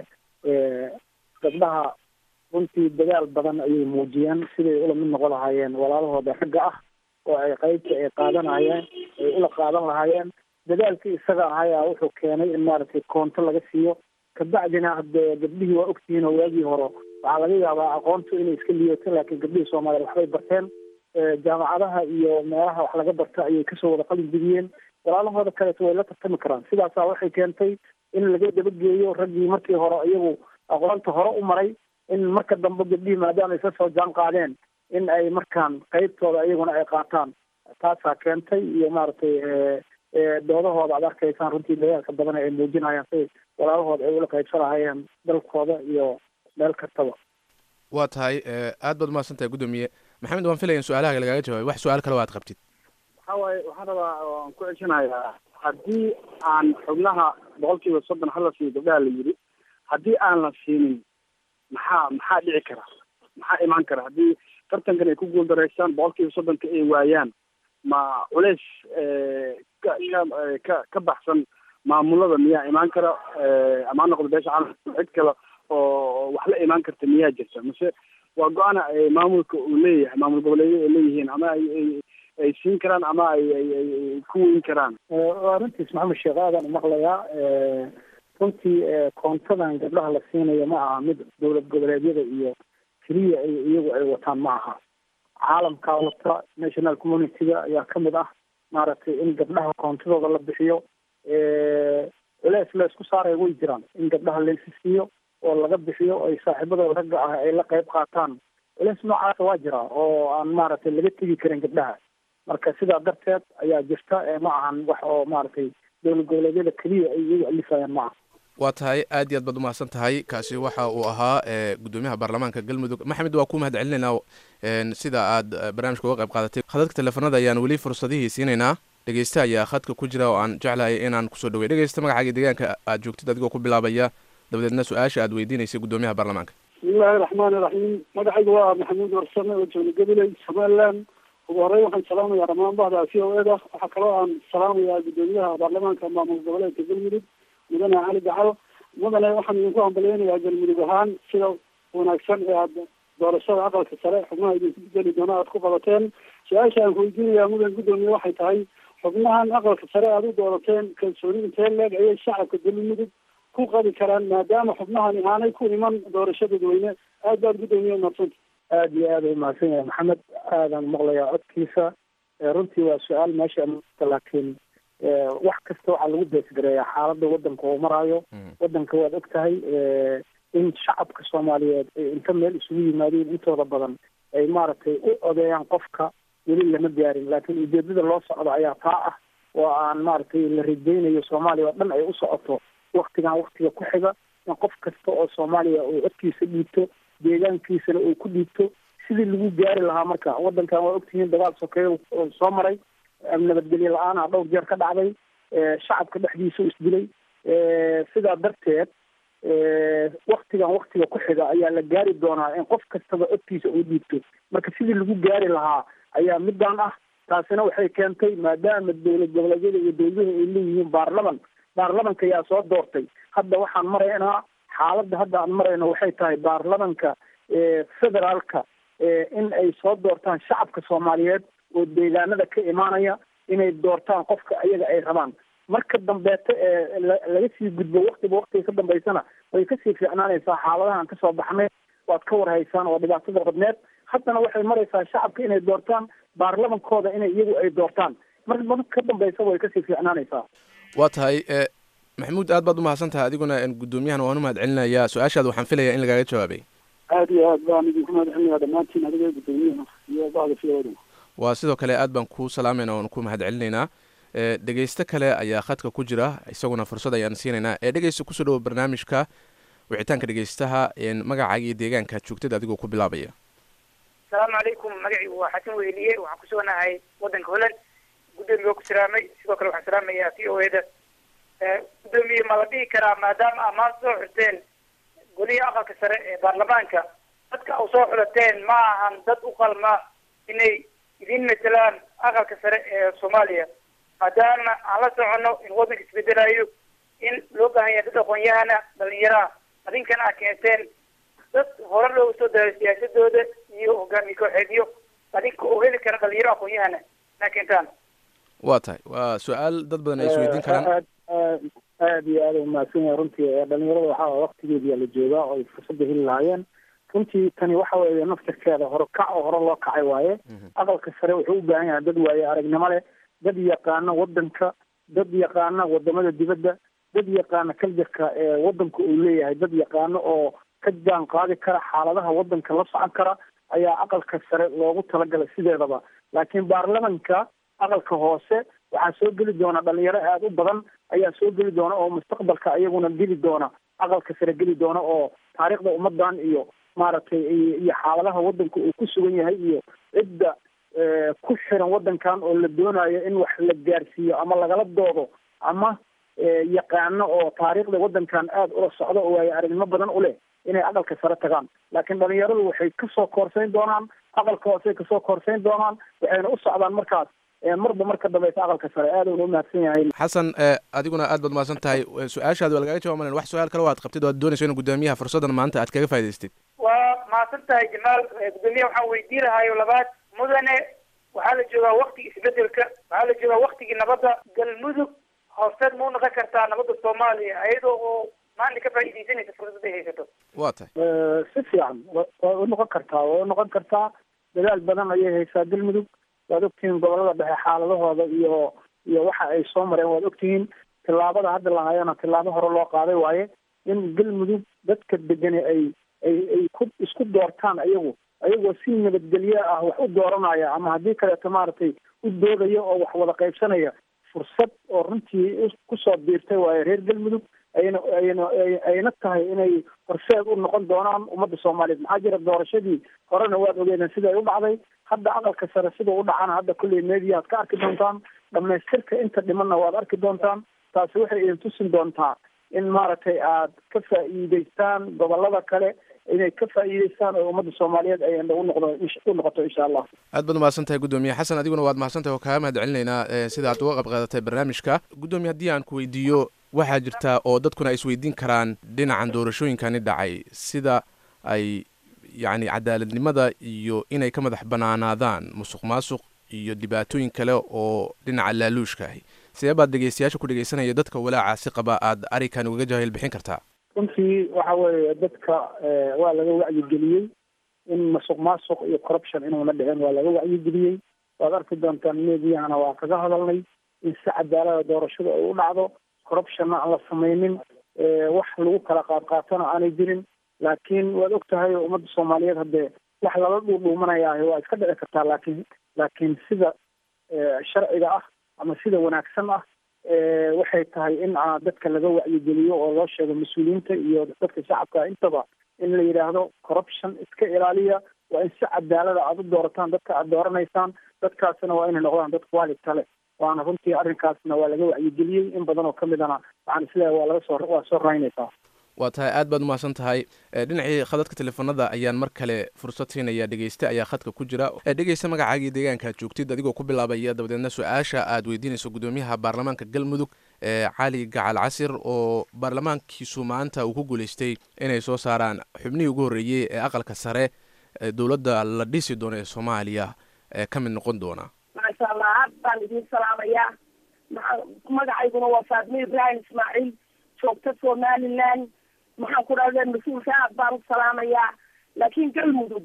gabdhaha runtii dadaal badan ayay muujiyeen siday ula mid noqon lahaayeen walaalahooda ragga ah oo ay qaybta ay qaadanayeen ay ula qaadan lahaayeen dadaalkii isaga ahayaa wuxuu keenay in maaragtay koonto laga siiyo kabacdina hadee gabdhihii waa ogtihiin oo waagii hore waxaa laga yaabaa aqoontu inay iska liidato laakiin gabdhihii soomaaliya waxbay barteen jaamacadaha iyo meelaha wax laga barta ayay kasoo wada qalin jebiyeen walaalahooda kaleeto way la tartami karaan sidaasaa waxay keentay in laga dabageeyo raggii markii hore iyagu aqoonta hore u maray in marka dambe gabdhihii maadaama ay sasoo jaan qaadeen in ay markaan qaybtooda iyaguna ay qaataan taasaa keentay iyo maaragtay doodahooda aad arkaysaan runtii dadaalka badan ay muujinayaan si walaalahooda ay ula qaybsan lahayeen dalkooda iyo meel kastaba waa tahay aad baad umahadsan tahay gudoomiye maxamed waan filaya in su-aalaha lagaaga jawaabay wax su-aal kale o aad qabtid waxa waaye waxaan rabaa waan ku ceshanayaa haddii aan xubnaha boqol kiiba soddon hala siiyo gabdhaha la yidhi haddii aan la siinin maxaa maxaa dhici kara maxaa imaan kara haddii tartankan ay ku guuldareystaan boqol kiiba soddonka ay waayaan ma culeys ka ka ka ka baxsan maamulada miyaa imaan kara ama ha noqdo beesha caalamka cid kale oo wax la imaan karta miyaa jirta mase waa go-aana maamulka uu leeyahay maamul goboleedyada ay leeyihiin ama ay ay ay siin karaan ama ay ay ay ku weyn karaan waa runtiis maxamed sheekh aadan umaqlayaa runtii koontadan gabdhaha la siinayo ma aha mid dowlad goboleedyada iyo keliya ay iyagu ay wataan ma aha caalamkaa wata national community-ga ayaa kamid ah maaragtay in gabdhaha koontadooda la bixiyo culeys la isku saaraya way jiraan in gabdhaha laysi siiyo oo laga bixiyo ay saaxiibadooda ragga ah ay la qayb qaataan culeys noocaasa waa jira oo aan maaragtay laga tegi karin gabdhaha marka sidaa darteed ayaa jirta ma ahan wax oo maaragtay dowlad goboleedyada keliya ay iyagu alifayaan ma aha waa tahay aad iyo aad baad umahadsan tahay kaasi waxa uu ahaa gudoomiyaha baarlamaanka galmudug maxamed waa ku mahad celinaynaa sida aad barnaamijka uga qayb qaadatay khadadka teleefanada ayaan weli fursadihii siinaynaa dhegeyste ayaa khadka ku jira oo aan jeclahay inaan kusoo dhawey dhegeysta magacaaga deegaanka aad joogtid adigoo ku bilaabaya dabadeedna su-aasha aad weydiinaysay gudoomiyaha baarlamaanka bismillahi raxmaani raxiim magacayga waa maxamuud warsame oo joogna gabiley somaliland ugu horey waxaan salaamayaa dhamaan bahda c o eda waxaa kaloo aan salaamayaa gudoomiyaha baarlamaanka maamul goboleedka galmudug mudane cali gacalo mudane waxaan idinku hambalyeynayaa galmudug ahaan sida wanaagsan ee aad doorashada aqalka sare xubnaha idinku bedeli doona aad ku qabateen su-aasha aan kuweydiinayaa mudan gudoomiye waxay tahay xubnahan aqalka sare aad u doorateen kalsooni intee leeg ayay shacabka galmudug ku qabi karaan maadaama xubnahani aanay ku iman doorasho dadweyne aad baad gudoomiye umadsanta aada iyo aad ay umahadsan yahay maxamed aadaan maqlayaa codkiisa runtii waa su-aal meesha laakiin wax kasta waxaa lagu beesgareeyaa xaaladda wadanka uu maraayo wadanka waad og tahay in shacabka soomaaliyeed ay inta meel isugu yimaadeen intooda badan ay maaragtay u odeeyaan qofka weli lama gaarin laakiin ujeedada loo socdo ayaa taa ah oo aan maaragtay la rajaynayo soomaaliya oo dhan ay u socoto waktigan waktiga ku xiga in qof kasta oo soomaaliya uu codkiisa dhiibto deegaankiisana uu ku dhiibto sidii lagu gaari lahaa marka wadankan waa ogtihiin dagaal sokeeyo soo maray nabadgelyo la-aan ah dhowr jeer ka dhacday shacabka dhexdiisa u isdilay sidaa darteed waktigan waktiga ku xiga ayaa la gaari doonaa in qof kastaba codkiisa uu dhiibto marka sidii lagu gaari lahaa ayaa midaan ah taasina waxay keentay maadaama dowlad goboleedyada iyo dowladuhu ay leeyihiin baarlaman baarlamanka yaa soo doortay hadda waxaan maraynaa xaaladda hadda aan marayno waxay tahay baarlamanka federaalka in ay soo doortaan shacabka soomaaliyeed oo deegaanada ka imaanaya inay doortaan qofka ayaga ay rabaan marka dambeeta ee laga sii gudbo waktiba waktiga ka dambeysana way kasii fiicnaanaysaa xaaladahan kasoo baxnay waad ka warhaysaan oo dhibaatada badneed haddana waxay maraysaa shacabka inay doortaan baarlamankooda inay iyagu ay doortaan mar marka ka dambeysa way kasii fiicnaanaysaa waa tahay maxamuud aad baad umahadsan tahay adiguna guddoomiyahan waan u mahad celinayaa su-aashaada waxaan filayaa in lagaaga jawaabay aada iyo aad baan idinku mahad celinayaa dhammaantiin adiga guddoomiyaha iyo bacda fiyoodhan waa sidoo kale aad baan kuu salaamayna oon ku mahad celinaynaa dhegeysto kale ayaa khadka ku jira isaguna fursad ayaan siinaynaa ee dhegeysta kusoo dhawo barnaamijka wicitaanka dhegeystaha magacaaga iyo deegaanka joogtada adigoo ku bilaabaya asalaamu calaykum magaciigu waa xasan weyliye waxaan kusuganahay waddanka holland guddoomiye ku salaamay sidoo kale waxaan salaamayaa v o eda guddoomiye ma la dhihi karaa maadaama aa maanta soo xusteen golihii aqalka sare ee baarlamaanka dadka u soo xulateen ma ahan dad u qalma inay idin matelaan aqalka sare ee soomaaliya maadaama aan la soconno in waddanka isbedelayo in loo baahan yahay dad aqoon-yahana dhalinyaraha adinkana aa keenteen dad hore loogu soo daray siyaasadooda iyo hogaamiye kooxeedyo adinka oo heli kara dhalinyaro aqoon-yahana inaa keentaan waa tahay waa su-aal dad badan ay isweydiin karaan aad aad aad iyo aada umahadsan yahay runtii dhalinyarada waxaa waktigeediyaa la joogaa oo ay fursadda heli lahaayeen runtii tani waxa weeye naftirkeeda hore kac oo hore loo kacay waaye aqalka sare wuxuu u baahan yahay dad waaye aragnimo leh dad yaqaana waddanka dad yaqaana wadamada dibadda dad yaqaana kaljarka ee waddanka uu leeyahay dad yaqaano oo ka jaan qaadi kara xaaladaha waddanka la socon kara ayaa aqalka sare loogu talagalay sideedaba laakiin baarlamanka aqalka hoose waxaa soo geli doona dhalinyaro aada u badan ayaa soo geli doona oo mustaqbalka iyaguna geli doona aqalka sare geli doona oo taariikhda ummadan iyo maaragtay iyo xaaladaha waddanka uu ku sugan yahay iyo cidda ku xiran waddankan oo la doonayo in wax la gaarsiiyo ama lagala doodo ama yaqaano oo taariikhda waddankan aada ula socdo oo waayo aragnimo badan u leh inay aqalka sare tagaan laakiin dhalinyaradu waxay kasoo koorsayn doonaan aqalka hoosey kasoo koorsayn doonaan waxayna u socdaan markaas marba marka dambeysa aqalka sare aad uuna umahadsan yahay xasan adiguna aad baad mahadsan tahay su-aashaadi waa lagaga jawab malan wax su-aal kale waad qabtid waad doonayso in guddoomiyaha fursaddan maanta aad kaga faa'idaystid waa mahadsan tahay jamaal guddoomiyaha waxaan weydii lahayo labaad mudane waxaa la joogaa waktigii isbedelka waxaa la joogaa waktigii nabadda galmudug hoosteed ma u noqon kartaa nabadda soomaaliya ayadoo oo maanta ka faa'iidaysanaysa fursad ay haysato waa tahay si fiican way u noqon kartaa way u noqon kartaa dadaal badan ayay haysaa galmudug waad ogtihiin gobolada dhexe xaaladahooda iyo iyo waxa ay soo mareen waad ogtihiin tillaabada hadda lahayana tillaabo hore loo qaaday waaye in galmudug dadka degani ay ay ay ku isku doortaan ayagu ayagoo si nabadgelyo ah wax u dooranaya ama haddii kaleeto maaragtay u doodaya oo wax wada qaybsanaya fursad oo runtii kusoo biirtay waaye reer galmudug ayna ayna ayna tahay inay horseed u noqon doonaan ummadda soomaaliyeed maxaa jira doorashadii horena waad ogeedeen sida ay u dhacday hadda aqalka sare sida u dhacana hadda kulley mediaad ka arki doontaan dhamaystirka inta dhimanna waad arki doontaan taasi waxay idin tusin doontaa in maaragtay aad ka faa'iidaystaan gobolada kale inay ka faa'iidaystaan oo ummadda soomaaliyeed ay u noqdo u noqoto insha allah aad baad umahadsan tahay guddoomiye xasan adiguna waad mahadsan tahay oo kaaga mahad celinaynaa sida aad uga qayb qaadatay barnaamijka guddoomiye haddii aan ku weydiiyo waxaa jirta oo dadkuna ay isweydiin karaan dhinacan doorashooyinkani dhacay sida ay yacni cadaaladnimada iyo inay ka madax banaanaadaan musuq maasuq iyo dhibaatooyin kale oo dhinaca laaluushka ahi sidee baad dhegeystayaasha ku dhegeysanaya dadka walaacaasi qaba aad arikan ugaga jahil bixin kartaa runtii waxa weeye dadka waa laga wacyigeliyey in masuq maasuq iyo corruption inuuna dhicin waa laga wacyigeliyey waad arki doontaan meediyahana waa kaga hadalnay in si cadaalada doorashada ay u dhacdo corruptionna aan la samaynin wax lagu kala qaadqaatona aanay jirin laakiin waad og tahay oo ummadda soomaaliyeed haddee wax lala dhuudhuumanayaahi waa iska dhici kartaa laakiin laakiin sida sharciga ah ama sida wanaagsan ah waxay tahay in dadka laga wacyigeliyo oo loo sheego mas-uuliyiinta iyo dadka shacabka intaba in la yidhaahdo corruption iska ilaaliya waa in si cadaalada aada u doorataan dadka aada dooranaysaan dadkaasina waa inay noqdaan dad quality leh waana runtii arrinkaasna waa laga wacyigeliyey in badan oo kamidana waxaan isleeyahay waa laga soo waa soo raynaysaa waa tahay aad baad umahadsan tahay dhinacii khadadka teleefanada ayaan mar kale fursad siinaya dhegeyste ayaa khadka ku jira dhegeysta magacaagii deegaanka aad joogtid adigoo ku bilaabaya dabadeedna su-aasha aad weydiinayso gudoomiyaha baarlamaanka galmudug cali gacal casir oo baarlamaankiisu maanta uu ku guuleystay inay soo saaraan xubnihii ugu horreeyey ee aqalka sare dowladda la dhisi doono ee soomaaliya ka mid noqon doona maasha allah aad baan idiin salaamayaa magacayguna waa faadmo ibraahim ismaaciil joogta somaliland maxaan ku dhahda mas-uulka aad baan u salaamayaa laakiin galmudug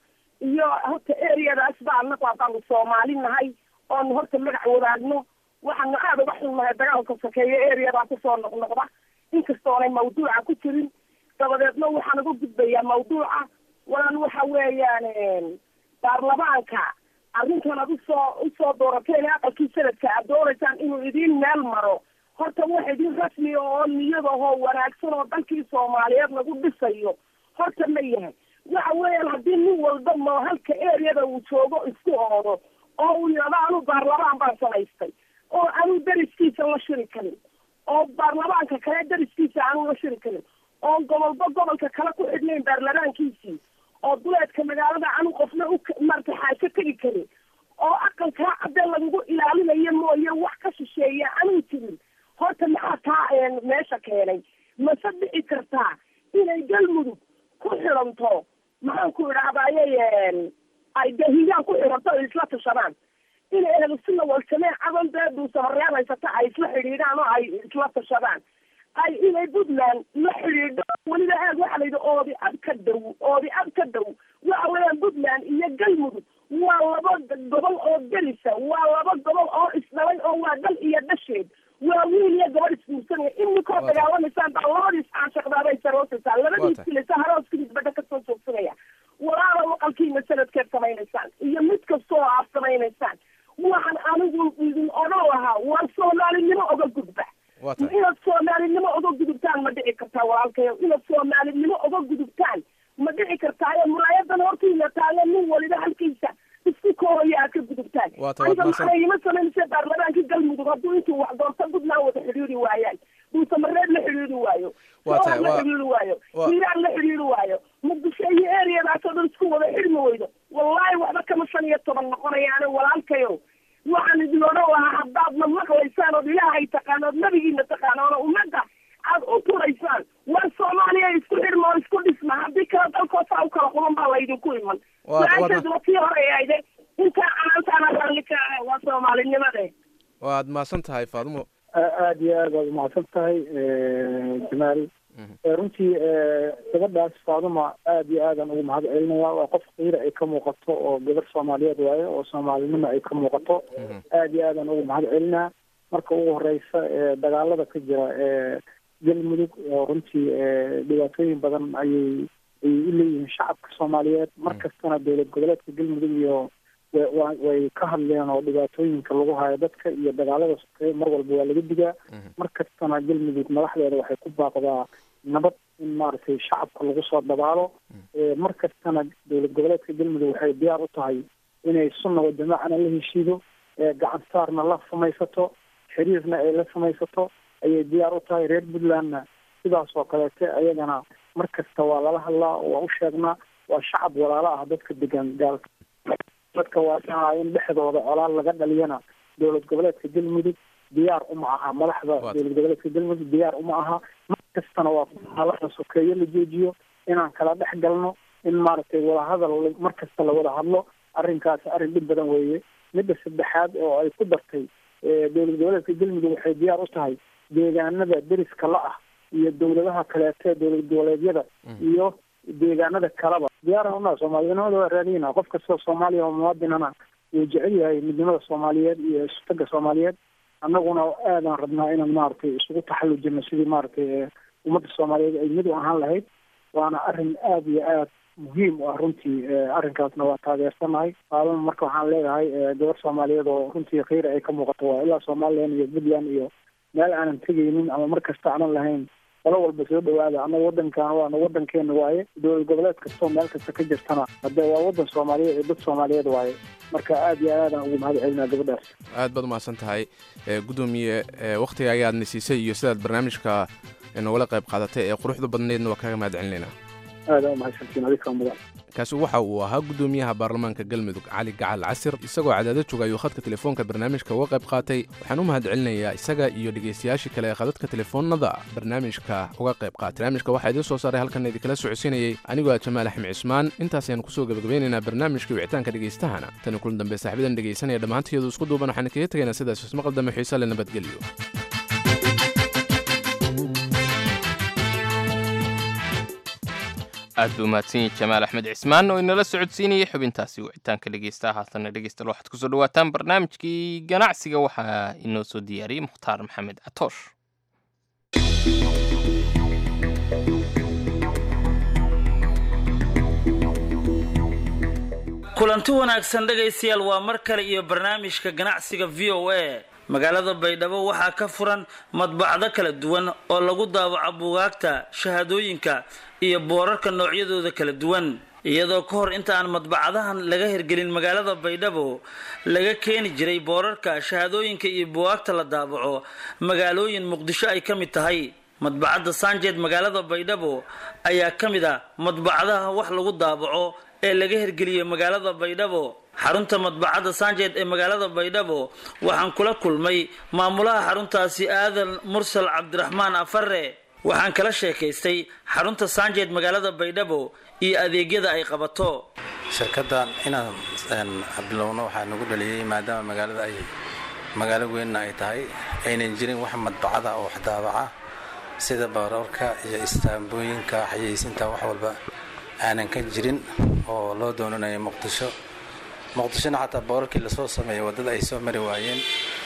iyo horta areadaas ba anagu haddaanu soomaali nahay oonu horta magac wadaagno waxaanu aada uga xunnahay dagaalka sokeeyo areadaa kusoo noqnoqda inkastoonay mawduuca ku jirin dabadeedna waxaan uga gudbayaa mawduuca walan waxa weeyaan baarlamaanka arrintan ad usoo usoo doorateen aqalkii sanadka aad doonaysaan inuu idiin meel maro horta wax idin rasmi oo niyadahoo wanaagsan oo dalkii soomaaliyeed lagu dhisayo horta ma yahay waxa weeyaan haddii nin walba mo halka areada uu joogo isku oodo oo uu yidhahdo anu baarlamaan baan samaystay oo anuu dariskiisa la shiri karin oo baarlamaanka kale dariskiisa aanu la shiri karin oo gobolba gobolka kale ku xidhnayn baarlamaankiisii oo duleedka magaalada anu qofna u marta xaajo tegi karin oo aqalkaa cadde lagugu ilaalinayo mooye wax ka shisheeya anuu jirin horta maxaa taa meesha keenay mase dhici kartaa inay galmudug ku xiranto maxaan ku idhahdaaye ay dahigaan ku xiranto ay isla tashadaan inay ahlusuna walsameen cadan dee duusamareeb haysata ay isla xidhiidhaan oo ay isla tashadaan ay inay puntland la xidhiidho weliba aad waxa la yidhi oodi ad ka dhow oodi ad ka dhow waxa weeyaan puntland iyo galmudug waa laba gobol oo gelisa waa laba gobol oo isdhalay oo waa dal iyo dhasheed waa wiil iyo gabadh isguursanaya iminkoo dagaalamaysaan baa labadiis caanshaqdaabay saroosaysaa labadiis kilisa harooskiis badda kasoo joogsanaya walaala waqalkiina sanadkeed samaynaysaan iyo mid kastoo aad samaynaysaan waxaan anigu idin odhan lahaa waa soomaalinimo oga gudba inaad soomaalinimo oga gudubtaan ma dhici kartaa walaalkayo inaad soomaalinimo oga gudubtaan ma dhici kartaayo mulaayadan hortiina taagan nin waliba halkiisa isku koohaya aad ka gudubtaan aniga maxana ima samaynaysa baarlamaankii galmudug hadduu intuu wax doorta puntland wada xidhiiri waayaan duusamareed la xidhiiri waayo soor la xidhiiri waayo hiiraan la xidhiiri waayo muqdisho iyo areadaas oo dhan isku wada xidhmi weydo wallahi waxba kama shan iyo toban noqonayaane walaalkayo waxaan idin odhan lahaa haddaadna maqlaysaan ood ilaahay taqaan ood nabigiina taqaan oona ummadda aad u turaysaan war soomaaliya isku xidhma oo isku dhisma haddii kala dalkoosaa u kala quban baa laydinku iman su-aasheeduna tii hore ayde intaa canaantaana raalli ka ah waa soomaalinimade waad mahadsan tahay faadumo aada iyo aad waad umahadsan tahay jamaal runtii gabadhaas faaduma aada iyo aadan ugu mahad celinaya waa qof qiira ay ka muuqato oo gabar soomaaliyeed waaye oo soomaalinimo ay ka muuqato aada iyo aadan ugu mahad celinaa marka ugu horeysa dagaalada ka jira galmudug oo runtii dhibaatooyin badan ayay ay u leeyihiin shacabka soomaaliyeed mar kastana dowlad goboleedka galmudug iyo way ka hadleen oo dhibaatooyinka lagu hayo dadka iyo dagaalada sokeeye mar walba waa laga digaa mar kastana galmudug madaxdeeda waxay ku baaqdaa nabad in maaragtay shacabka lagu soo dabaalo mar kastana dowlad goboleedka galmudug waxay diyaar u tahay inay sunna wa jamaacana la heshiido gacan saarna la samaysato xiriirna ay la samaysato ayay diyaar u tahay reer puntlandna sidaas oo kaleete ayagana mar kasta waa lala hadlaa waa u sheegnaa waa shacab walaalo ah dadka degan gaalka dadka waa in dhexdooda colaal laga dhaliyana dowlad goboleedka galmudug diyaar uma aha madaxda dowlad goboleedka galmudug diyaar uma aha mar kastana waa halada sokeeyo la joojiyo inaan kala dhex galno in maaragtay wadahadal mar kasta lawada hadlo arrinkaasi arrin dhib badan weeye midda saddexaad oo ay ku dartay dowlad goboleedka galmudug waxay diyaar u tahay deegaanada deriska la ah iyo dowladaha kaleete dowlad goboleedyada iyo deegaanada kaleba diyaaraan unaa soomaalinimada waa raadiyna qof kastoo soomaaliya oo muwaadinana wuu jecel yahay midnimada soomaaliyeed iyo isutaga soomaaliyeed annaguna aadaan rabnaa inaan maaragtay isugu taxallujino sidii maaragtay ummadda soomaaliyeed ay mid u ahaan lahayd waana arrin aada iyo aad muhiim u ah runtii arrinkaasna waa taageersanahay aadan marka waxaan leeyahay gabar soomaaliyeed oo runtii khayr ay ka muuqato waa ilaa somalilan iyo puntland iyo meel aanan tegaynin ama mar kasta aanan lahayn qolo walba soo dhawaada annaga wadankan waana wadankeena waaye dowlad goboleed kastoo meel kasta ka jirtana hadee waa wadan soomaaliyeed iyo dad soomaaliyeed waaye marka aad iyo aadaan ugu mahad celinaa gabadhaas aad baad umahadsan tahay gudoomiye wakhtiga ayaadna siisay iyo sidaad barnaamijka ee noogala qayb qaadatay ee quruxda badneedna waa kaga mahad celinayna aada u mahadsantiin adinkaa mudan kaasi waxa uu ahaa guddoomiyaha baarlamaanka galmudug cali gacal casir isagoo cadaado jooga ayuu khadka telefoonka barnaamijka uga qayb qaatay waxaan u mahad celinayaa isaga iyo dhegaystayaashii kale ee khadadka telefoonada barnaamijka uga qayb qaatay barnaamijka waxaa idiin soo saaray halkan idinkala socodsiinayay anigoo ah jamaal axmed cismaan intaas ayaan kusoo gebagabeynaynaa barnaamijka wicitaanka dhegaystahana tani kulan dambe saaxiibadan dhegaysanaya dhammaantiyadu isku duuban waxaan kaga tegaynaa sidaas ismaqal dambe xiise le nabadgelyo aad buu mahadsanyahy jamaal axmed cismaan oo inala socodsiinayay xubintaasi wicitaanka dhegeysta haatanna dhegeystayaal waxaad kusoo dhawaataan barnaamijkii ganacsiga waxaa inoo soo diyaariyey mukhtaar maxamed catoosh kulanti wanaagsan dhegaystayaal waa mar kale iyo barnaamijka ganacsiga v o a magaalada baydhabo waxaa ka furan madbacdo kala duwan oo lagu daawaco buugaagta shahaadooyinka iyo boorarka noocyadooda kala duwan iyadoo ka hor inta aan madbacadahan laga hirgelin magaalada baydhabo laga keeni jiray boorarka shahaadooyinka iyo buugaagta la daawaco magaalooyin muqdisho ay ka mid tahay madbacadda sanjeed magaalada baydhabo ayaa ka mid ah madbacadaha wax lagu daawaco ee laga hirgeliyey magaalada baydhabo xarunta madbacadda sanjeed ee magaalada baydhabo waxaan kula kulmay maamulaha xaruntaasi aadan mursal cabdiraxmaan afare waxaan kala sheekaystay xarunta sanjeed magaalada baydhabo iyo adeegyada ay qabato shirkaddan inaan bilowno waxaa nagu dhaliyey maadaama magaalada ay magaalo weynna ay tahay aynan jirin wax madbacada oo wax daabaca sida baroorka iyo istaambooyinka xayeysinta wax walba aanan ka jirin oo loo doonanayo muqdisho muqdishona xataa boorarkii lasoo sameeyay waddada ay soo mari waayeen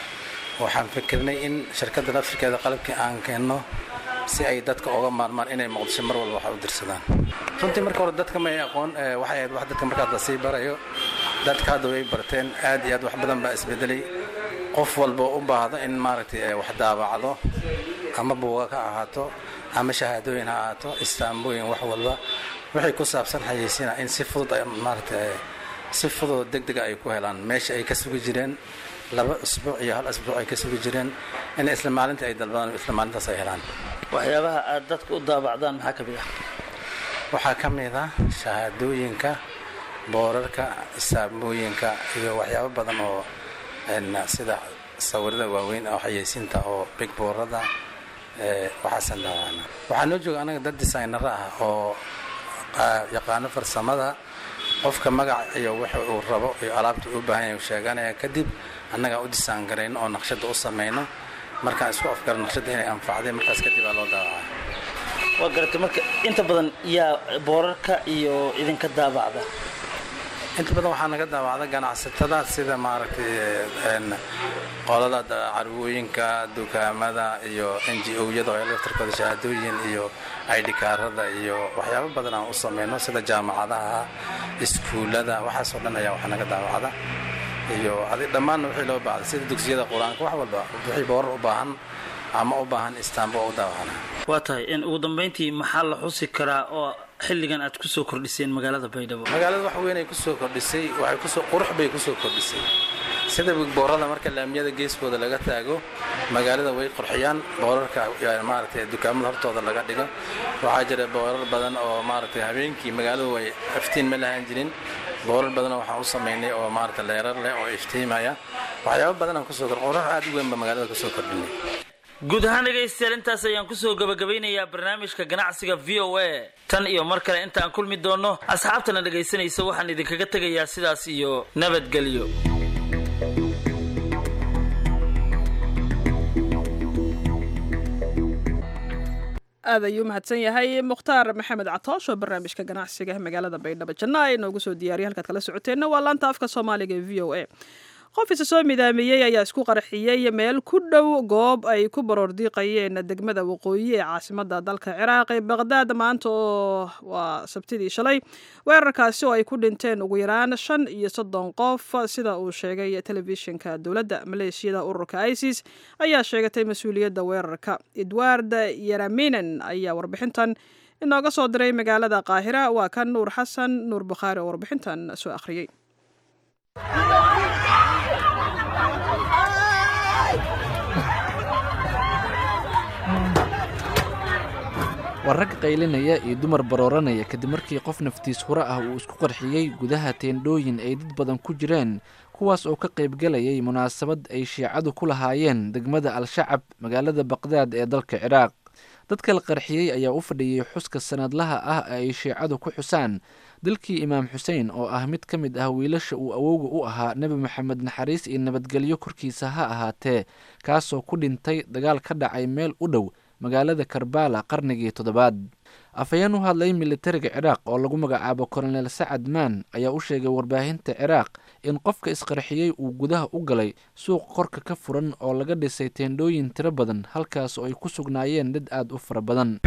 waxaan fikirnay in shirkadda laftirkeeda qalabkii aan keenno si ay dadka oga maarmaan inay muqdisho mar walba wax u dirsadaan runtii marka hore dadka may aqoon waxay ahayd wax dadka markaas lasii barayo dadka hadda way barteen aad iyo aad wax badan baa isbedelay qof walba u baahdo in maaragtay wax daabacdo ama buuga ka ahaato ama shahaadooyin ha ahaato istaambooyin wax walba waxay ku saabsan xayeysiina in si fudud maaragtay si fudud degdega ay ku helaan meesha ay ka sugi jireen laba usbuuc iyo hal asbuuc ay ka sugi jireen in isla maalinta ay dalbadaan isla maalintaas ay helaan waxyaabaha aad dadka u daabacdaan maxaa ka mid ah waxaa ka mid ah shahaadooyinka boorarka istaambooyinka iyo waxyaabo badan oo sida sawirada waaweyn oo xayeysiinta oo big boorada waxaasan daawacna waxaa noo jooga anaga dad designara ah oo yaqaano farsamada qofka magac iyo waxa uu rabo iyo alaabta u baahan yahay sheeganaya kadib annagaa u disaan garayno oo naqshada u samayno markaan isku afgaro naqshada inay anfacday markaas kadib aa loo daawacaa waa garatay marka inta badan yaa boorarka iyo idinka daabacda inta badan waxaa naga daawacda ganacsatada sida maaragtay qolada carwooyinka dukaamada iyo n g o-yada oo laftarkooda shahaadooyin iyo idhikaarada iyo waxyaabo badan aan u samayno sida jaamacadaha iskuullada waxaasoo dhan ayaa wax naga daawacda iyo dhammaanna wixii loo baahda sida dugsiyada qur-aanka wax walba wixii boorar u baahan ama u baahan istaambo u daawacna waa tahay in ugu dambayntii maxaa la xusi karaa oo xilligan aad kusoo kordhiseen magaalada baydhabo magaalada wax weyn ay kusoo kordhisay waxay kusoo qurux bay kusoo kordhisay sida boorada marka laamiyada geeskooda laga taago magaalada way qurxiyaan boorarka maaragtay dukaamada hortooda laga dhigo waxaa jira boorar badan oo maaragtay habeenkii magaaladu way iftiin ma lahaan jirin boorar badan waxaan u samaynay oo maaragtay leerar leh oo iftiimaya waxyaabo badan aan kusoo kordhin qurux aad u weyn ba magaalada kusoo kordhinay guud ahaan dhegaystayaal intaas ayaan kusoo gabagabeynayaa barnaamijka ganacsiga v o a tan iyo mar kale intaan kulmi doonno asxaabtana dhegaysanaysa waxaan idinkaga tegayaa sidaas iyo nabadgelyo aad ayuu mahadsan yahay mukhtaar maxamed catoosh oo barnaamijka ganacsiga magaalada baydhabo janna ay noogu soo diyaariyay halkaad kala socoteenna waa laanta afka soomaaliga ee v o a qof isa soo midaamiyey ayaa isku qarxiyey meel ku dhow goob ay ku baroordiiqayeen degmada waqooyi ee caasimada dalka ciraaq ee baqdaad maanta oo waa sabtidii shalay weerarkaasi oo ay ku dhinteen ugu yaraan shan iyo soddon qof sida uu sheegay telefishinka dowladda maleeshiyada ururka isis ayaa sheegatay mas-uuliyadda weerarka edward yaraminen ayaa warbixintan inooga soo diray magaalada qaahira waa kan nuur xasan nuur bukhaari oo warbixintan soo akhriyey waa rag qaylinaya iyo dumar barooranaya kadib markii qof naftiis hore ah uu isku qarxiyey gudaha teendhooyin ay dad badan ku jireen kuwaas oo ka qaybgelayay munaasabad ay shiicadu ku lahaayeen degmada al-shacab magaalada baqdaad ee dalka ciraaq dadka la qarxiyey ayaa u fadhiyey xuska sanadlaha ah ee ay shiicadu ku xusaan dalkii imaam xuseen oo ah mid ka mid ah wiilasha uu awowga u ahaa nebi maxamed naxariis iyo nabadgelyo korkiisa ha ahaatee kaasoo ku dhintay dagaal ka dhacay meel u dhow magaalada karbala qarnigii toddobaad afhayeen u hadlay militariga ciraaq oo lagu magacaabo kolonel sacad maan ayaa u sheegay warbaahinta ciraaq in qofka isqarxiyey uu gudaha u galay suuq korka ka furan oo laga dhisay teendhooyin tiro badan halkaas oo ay ku sugnaayeen dad aad u fara badan